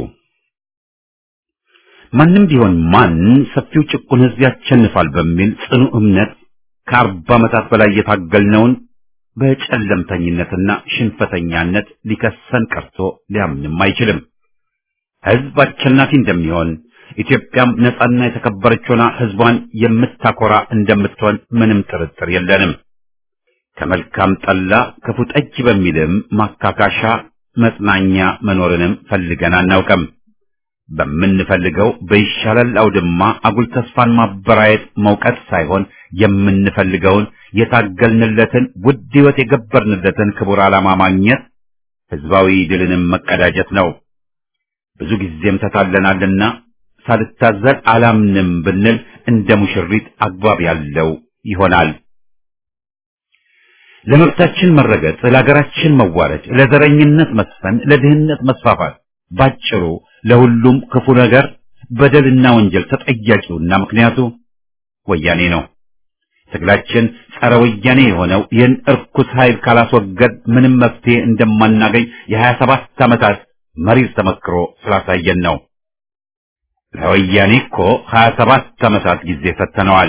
ማንም ቢሆን ማን ሰፊው ጭቁን ሕዝብ ያሸንፋል በሚል ጽኑ እምነት ከአርባ ዓመታት በላይ የታገልነውን በጨለምተኝነትና ሽንፈተኛነት ሊከሰን ቀርቶ ሊያምንም አይችልም። ሕዝብ አሸናፊ እንደሚሆን ኢትዮጵያም ነጻና የተከበረች ሆና ሕዝቧን የምታኮራ እንደምትሆን ምንም ጥርጥር የለንም። ከመልካም ጠላ ክፉ ጠጅ በሚልም ማካካሻ መጽናኛ መኖርንም ፈልገን አናውቅም። በምንፈልገው በይሻላል አውድማ አጉል ተስፋን ማበራየት መውቀት ሳይሆን የምንፈልገውን የታገልንለትን ውድ ሕይወት የገበርንለትን ክቡር ዓላማ ማግኘት ሕዝባዊ ድልንም መቀዳጀት ነው። ብዙ ጊዜም ተታለናልና ሳልታዘል አላምንም ብንል እንደ ሙሽሪት አግባብ ያለው ይሆናል። ለመብታችን መረገጥ፣ ለሀገራችን መዋረድ፣ ለዘረኝነት መስፈን፣ ለድህነት መስፋፋት፣ ባጭሩ ለሁሉም ክፉ ነገር በደልና ወንጀል ተጠያቂውና ምክንያቱ ወያኔ ነው። ትግላችን ጸረ ወያኔ የሆነው ይህን እርኩስ ኃይል ካላስወገድ ምንም መፍትሄ እንደማናገኝ የሀያ ሰባት ዓመታት መሪር ተመክሮ ስላሳየን ነው። ለወያኔ እኮ ሀያ ሰባት ዓመታት ጊዜ ሰጥተነዋል።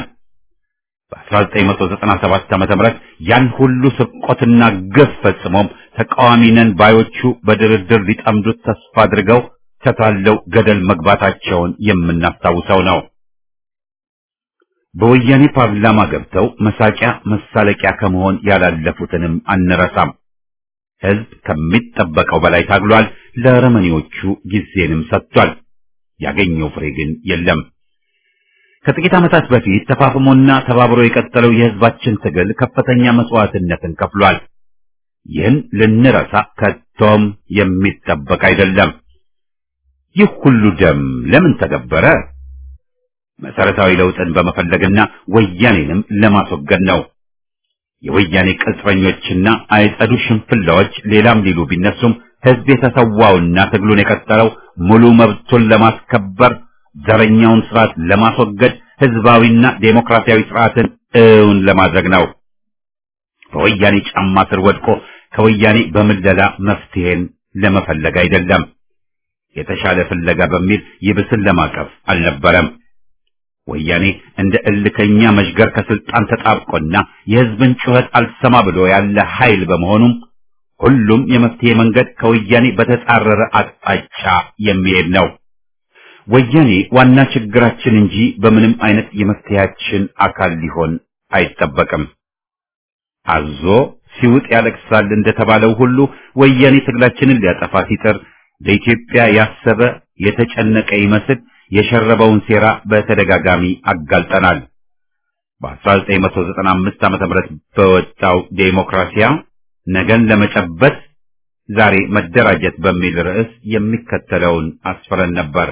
በ1997 ዓመተ ምህረት ያን ሁሉ ስርቆትና ግፍ ፈጽሞም ተቃዋሚ ነን ባዮቹ በድርድር ሊጠምዱት ተስፋ አድርገው ተታለው ገደል መግባታቸውን የምናስታውሰው ነው። በወያኔ ፓርላማ ገብተው መሳቂያ መሳለቂያ ከመሆን ያላለፉትንም አንረሳም። ሕዝብ ከሚጠበቀው በላይ ታግሏል። ለአረመኔዎቹ ጊዜንም ሰጥቷል። ያገኘው ፍሬ ግን የለም። ከጥቂት ዓመታት በፊት ተፋፍሞና ተባብሮ የቀጠለው የሕዝባችን ትግል ከፍተኛ መስዋዕትነትን ከፍሏል። ይህን ልንረሳ ከቶም የሚጠበቅ አይደለም። ይህ ሁሉ ደም ለምን ተገበረ? መሰረታዊ ለውጥን በመፈለግና ወያኔንም ለማስወገድ ነው። የወያኔ ቅጥረኞችና አይጸዱ ሽንፍላዎች ሌላም ሊሉ ቢነሱም ሕዝብ የተሰዋውና ትግሉን የቀጠለው ሙሉ መብቱን ለማስከበር ዘረኛውን ስርዓት ለማስወገድ ህዝባዊና ዴሞክራሲያዊ ስርዓትን እውን ለማድረግ ነው። በወያኔ ጫማ ስር ወድቆ ከወያኔ በምለላ መፍትሄን ለመፈለግ አይደለም። የተሻለ ፍለጋ በሚል ይብስን ለማቀፍ አልነበረም። ወያኔ እንደ እልከኛ መዥገር ከስልጣን ተጣብቆና የህዝብን ጩኸት አልሰማ ብሎ ያለ ኃይል በመሆኑም ሁሉም የመፍትሄ መንገድ ከወያኔ በተጻረረ አቅጣጫ የሚሄድ ነው። ወያኔ ዋና ችግራችን እንጂ በምንም አይነት የመፍትሄያችን አካል ሊሆን አይጠበቅም። አዞ ሲውጥ ያለቅሳል እንደተባለው ሁሉ ወያኔ ትግላችንን ሊያጠፋ ሲጥር ለኢትዮጵያ ያሰበ የተጨነቀ ይመስል የሸረበውን ሴራ በተደጋጋሚ አጋልጠናል። በ1995 ዓ.ም በወጣው ዴሞክራሲያ ነገን ለመጨበጥ ዛሬ መደራጀት በሚል ርዕስ የሚከተለውን አስፍረን ነበር።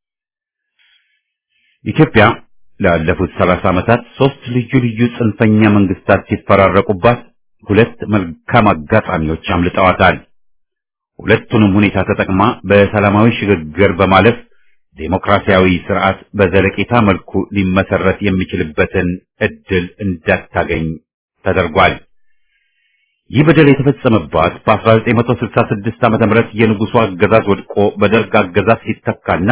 ኢትዮጵያ ላለፉት 30 ዓመታት ሶስት ልዩ ልዩ ጽንፈኛ መንግስታት ሲፈራረቁባት ሁለት መልካም አጋጣሚዎች አምልጠዋታል። ሁለቱንም ሁኔታ ተጠቅማ በሰላማዊ ሽግግር በማለፍ ዴሞክራሲያዊ ስርዓት በዘለቄታ መልኩ ሊመሰረት የሚችልበትን እድል እንዳታገኝ ተደርጓል። ይህ በደል የተፈጸመባት በ1966 ዓ.ም የንጉሱ አገዛዝ ወድቆ በደርግ አገዛዝ ሲተካና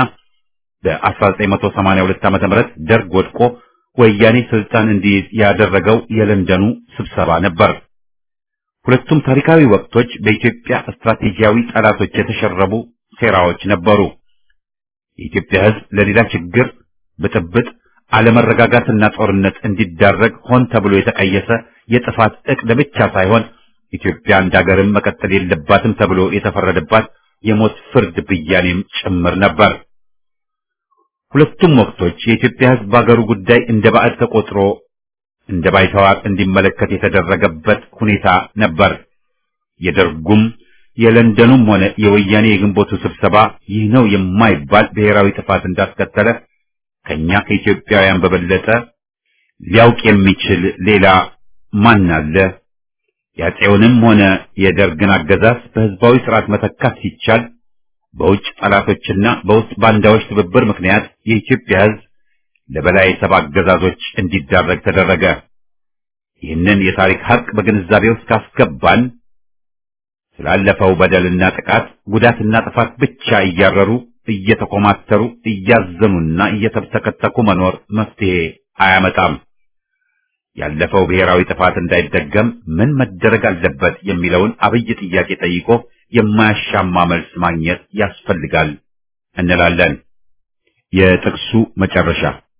በ1982 ዓ.ም ደርግ ወድቆ ወያኔ ስልጣን እንዲይዝ ያደረገው የለንደኑ ስብሰባ ነበር። ሁለቱም ታሪካዊ ወቅቶች በኢትዮጵያ ስትራቴጂያዊ ጠላቶች የተሸረቡ ሴራዎች ነበሩ። የኢትዮጵያ ሕዝብ ለሌላ ችግር፣ ብጥብጥ፣ አለመረጋጋትና ጦርነት እንዲዳረግ ሆን ተብሎ የተቀየሰ የጥፋት ዕቅድ ብቻ ሳይሆን ኢትዮጵያ እንደ ሀገርም መቀጠል የለባትም ተብሎ የተፈረደባት የሞት ፍርድ ብያኔም ጭምር ነበር። ሁለቱም ወቅቶች የኢትዮጵያ ሕዝብ በሀገሩ ጉዳይ እንደ ባዕድ ተቆጥሮ እንደ ባይተዋር እንዲመለከት የተደረገበት ሁኔታ ነበር። የደርጉም የለንደኑም ሆነ የወያኔ የግንቦቱ ስብሰባ ይህ ነው የማይባል ብሔራዊ ጥፋት እንዳስከተለ ከኛ ከኢትዮጵያውያን በበለጠ ሊያውቅ የሚችል ሌላ ማን አለ? የአፄውንም ሆነ የደርግን አገዛዝ በህዝባዊ ስርዓት መተካት ሲቻል በውጭ ጠላቶችና በውስጥ ባንዳዎች ትብብር ምክንያት የኢትዮጵያ ህዝብ ለበላይ ሰብ አገዛዞች እንዲዳረግ ተደረገ። ይህንን የታሪክ ሀቅ በግንዛቤ ውስጥ ካስገባን ስላለፈው በደልና ጥቃት ጉዳትና ጥፋት ብቻ እያረሩ እየተኮማተሩ እያዘኑና እየተብተከተኩ መኖር መፍትሄ አያመጣም። ያለፈው ብሔራዊ ጥፋት እንዳይደገም ምን መደረግ አለበት የሚለውን አብይ ጥያቄ ጠይቆ የማያሻማ መልስ ማግኘት ያስፈልጋል እንላለን። የጥቅሱ መጨረሻ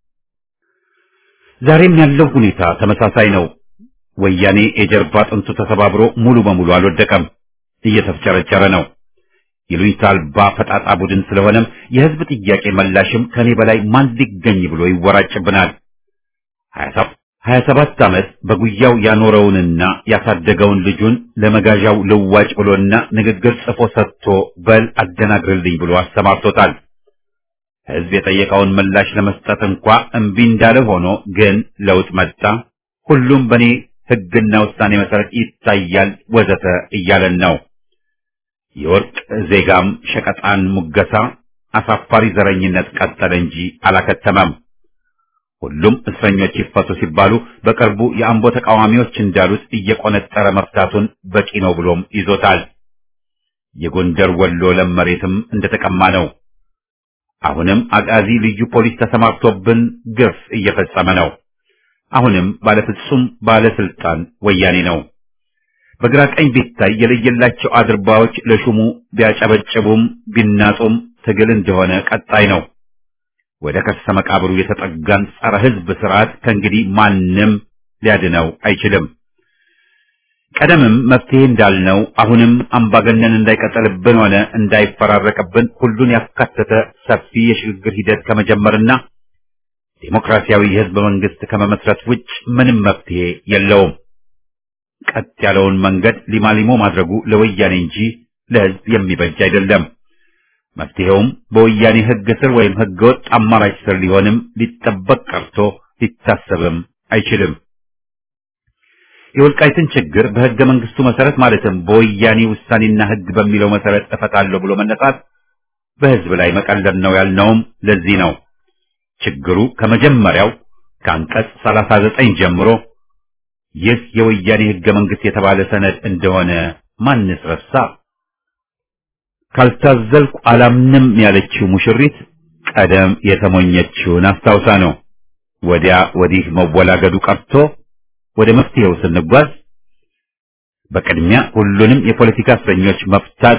ዛሬም ያለው ሁኔታ ተመሳሳይ ነው። ወያኔ የጀርባ አጥንቱ ተሰባብሮ ሙሉ በሙሉ አልወደቀም፣ እየተፍጨረጨረ ነው። ይሉኝታ አልባ ፈጣጣ ቡድን ስለሆነም የህዝብ ጥያቄ መላሽም ከኔ በላይ ማን ሊገኝ ብሎ ይወራጭብናል። ሀያ ሰባት ዓመት በጉያው ያኖረውንና ያሳደገውን ልጁን ለመጋዣው ልዋጭ ብሎና ንግግር ጽፎ ሰጥቶ በል አደናግርልኝ ብሎ አሰማርቶታል። ህዝብ የጠየቀውን ምላሽ ለመስጠት እንኳ እምቢ እንዳለ ሆኖ ግን ለውጥ መጣ፣ ሁሉም በእኔ ህግና ውሳኔ መሰረት ይታያል ወዘተ እያለን ነው። የወርቅ ዜጋም ሸቀጣን ሙገሳ አሳፋሪ ዘረኝነት ቀጠለ እንጂ አላከተመም። ሁሉም እስረኞች ይፈቱ ሲባሉ በቅርቡ የአምቦ ተቃዋሚዎች እንዳሉት እየቆነጠረ መፍታቱን በቂ ነው ብሎም ይዞታል። የጎንደር ወሎ ለም መሬትም እንደተቀማ ነው። አሁንም አቃዚ ልዩ ፖሊስ ተሰማርቶብን ግፍ እየፈጸመ ነው። አሁንም ባለፍጹም ባለስልጣን ወያኔ ነው። በግራ ቀኝ ቢታይ የለየላቸው አድርባዎች ለሹሙ ቢያጨበጭቡም ቢናጡም ትግል እንደሆነ ቀጣይ ነው። ወደ ከርሰ መቃብሩ የተጠጋን ጸረ ሕዝብ ስርዓት ከእንግዲህ ማንም ሊያድነው አይችልም። ቀደምም መፍትሄ እንዳልነው አሁንም አምባገነን እንዳይቀጠልብን ሆነ እንዳይፈራረቅብን ሁሉን ያካተተ ሰፊ የሽግግር ሂደት ከመጀመርና ዴሞክራሲያዊ የህዝብ መንግስት ከመመስረት ውጭ ምንም መፍትሄ የለውም። ቀጥ ያለውን መንገድ ሊማሊሞ ማድረጉ ለወያኔ እንጂ ለህዝብ የሚበጅ አይደለም። መፍትሄውም በወያኔ ህግ ስር ወይም ህገ ወጥ አማራጭ ስር ሊሆንም ሊጠበቅ ቀርቶ ሊታሰብም አይችልም። የወልቃይትን ችግር በህገ መንግስቱ መሰረት ማለትም በወያኔ ውሳኔና ህግ በሚለው መሰረት እፈታለሁ ብሎ መነሳት በህዝብ ላይ መቀለድ ነው ያልነውም ለዚህ ነው። ችግሩ ከመጀመሪያው ከአንቀጽ 39 ጀምሮ ይህ የወያኔ ህገ መንግስት የተባለ ሰነድ እንደሆነ ማንስ ረሳ? ካልታዘልኩ አላምንም ያለችው ሙሽሪት ቀደም የተሞኘችውን አስታውሳ ነው። ወዲያ ወዲህ መወላገዱ ቀርቶ ወደ መፍትሄው ስንጓዝ በቅድሚያ ሁሉንም የፖለቲካ እስረኞች መፍታት፣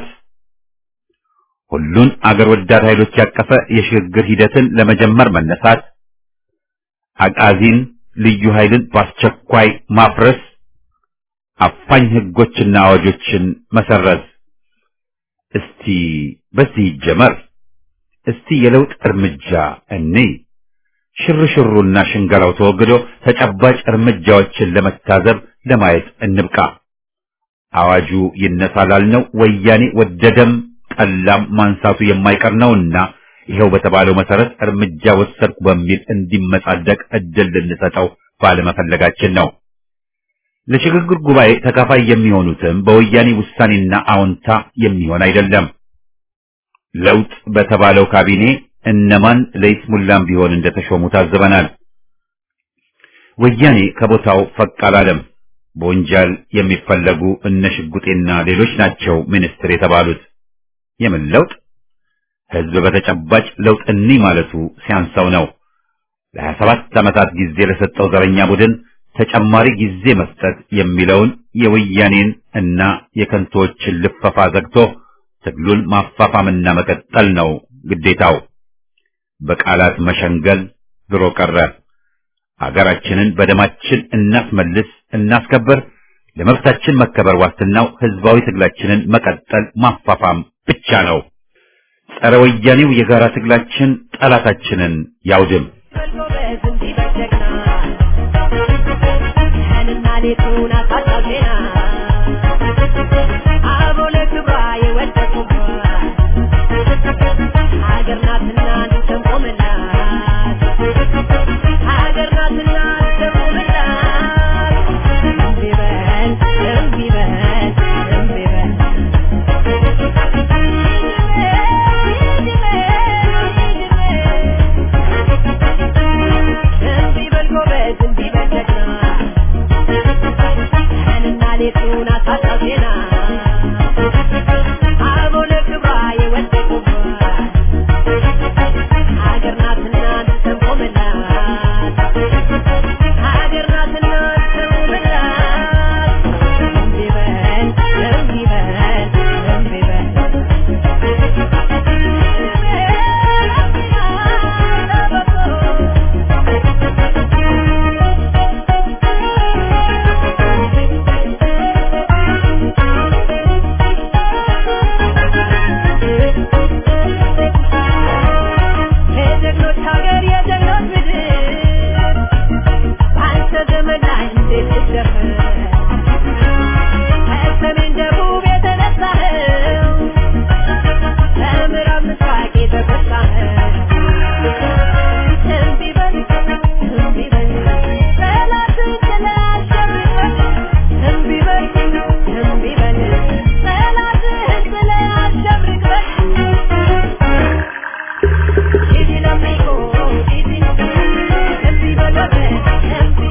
ሁሉን አገር ወዳድ ኃይሎች ያቀፈ የሽግግር ሂደትን ለመጀመር መነሳት፣ አቃዚን ልዩ ኃይልን በአስቸኳይ ማፍረስ፣ አፋኝ ህጎችና አዋጆችን መሰረዝ። እስቲ በዚህ ይጀመር። እስቲ የለውጥ እርምጃ እኔ ሽርሽሩና ሽንገላው ተወግዶ ተጨባጭ እርምጃዎችን ለመታዘብ ለማየት እንብቃ። አዋጁ ይነሳ ላልነው ወያኔ ወደደም ጠላም ማንሳቱ የማይቀር ነውና ይኸው በተባለው መሰረት እርምጃ ወሰድኩ በሚል እንዲመጻደቅ እድል ልንሰጠው ባለመፈለጋችን ነው። ለሽግግር ጉባኤ ተካፋይ የሚሆኑትም በወያኔ ውሳኔና አዎንታ የሚሆን አይደለም። ለውጥ በተባለው ካቢኔ እነማን ለይስሙላም ቢሆን እንደተሾሙ ታዝበናል። ወያኔ ከቦታው ፈቅ አላለም። በወንጀል የሚፈለጉ እነ ሽጉጤና ሌሎች ናቸው ሚኒስትር የተባሉት። የምን ለውጥ? ህዝብ በተጨባጭ ለውጥ እኒ ማለቱ ሲያንሰው ነው። ለሀያ ሰባት ዓመታት ጊዜ ለሰጠው ዘረኛ ቡድን ተጨማሪ ጊዜ መስጠት የሚለውን የወያኔን እና የከንቶዎችን ልፈፋ ዘግቶ ትግሉን ማፋፋምና መቀጠል ነው ግዴታው። በቃላት መሸንገል ድሮ ቀረ። አገራችንን በደማችን እናስመልስ፣ እናስከብር። ለመብታችን መከበር ዋስትናው ህዝባዊ ትግላችንን መቀጠል ማፋፋም ብቻ ነው። ጸረ ወያኔው የጋራ ትግላችን ጠላታችንን ያውድም። Thank you.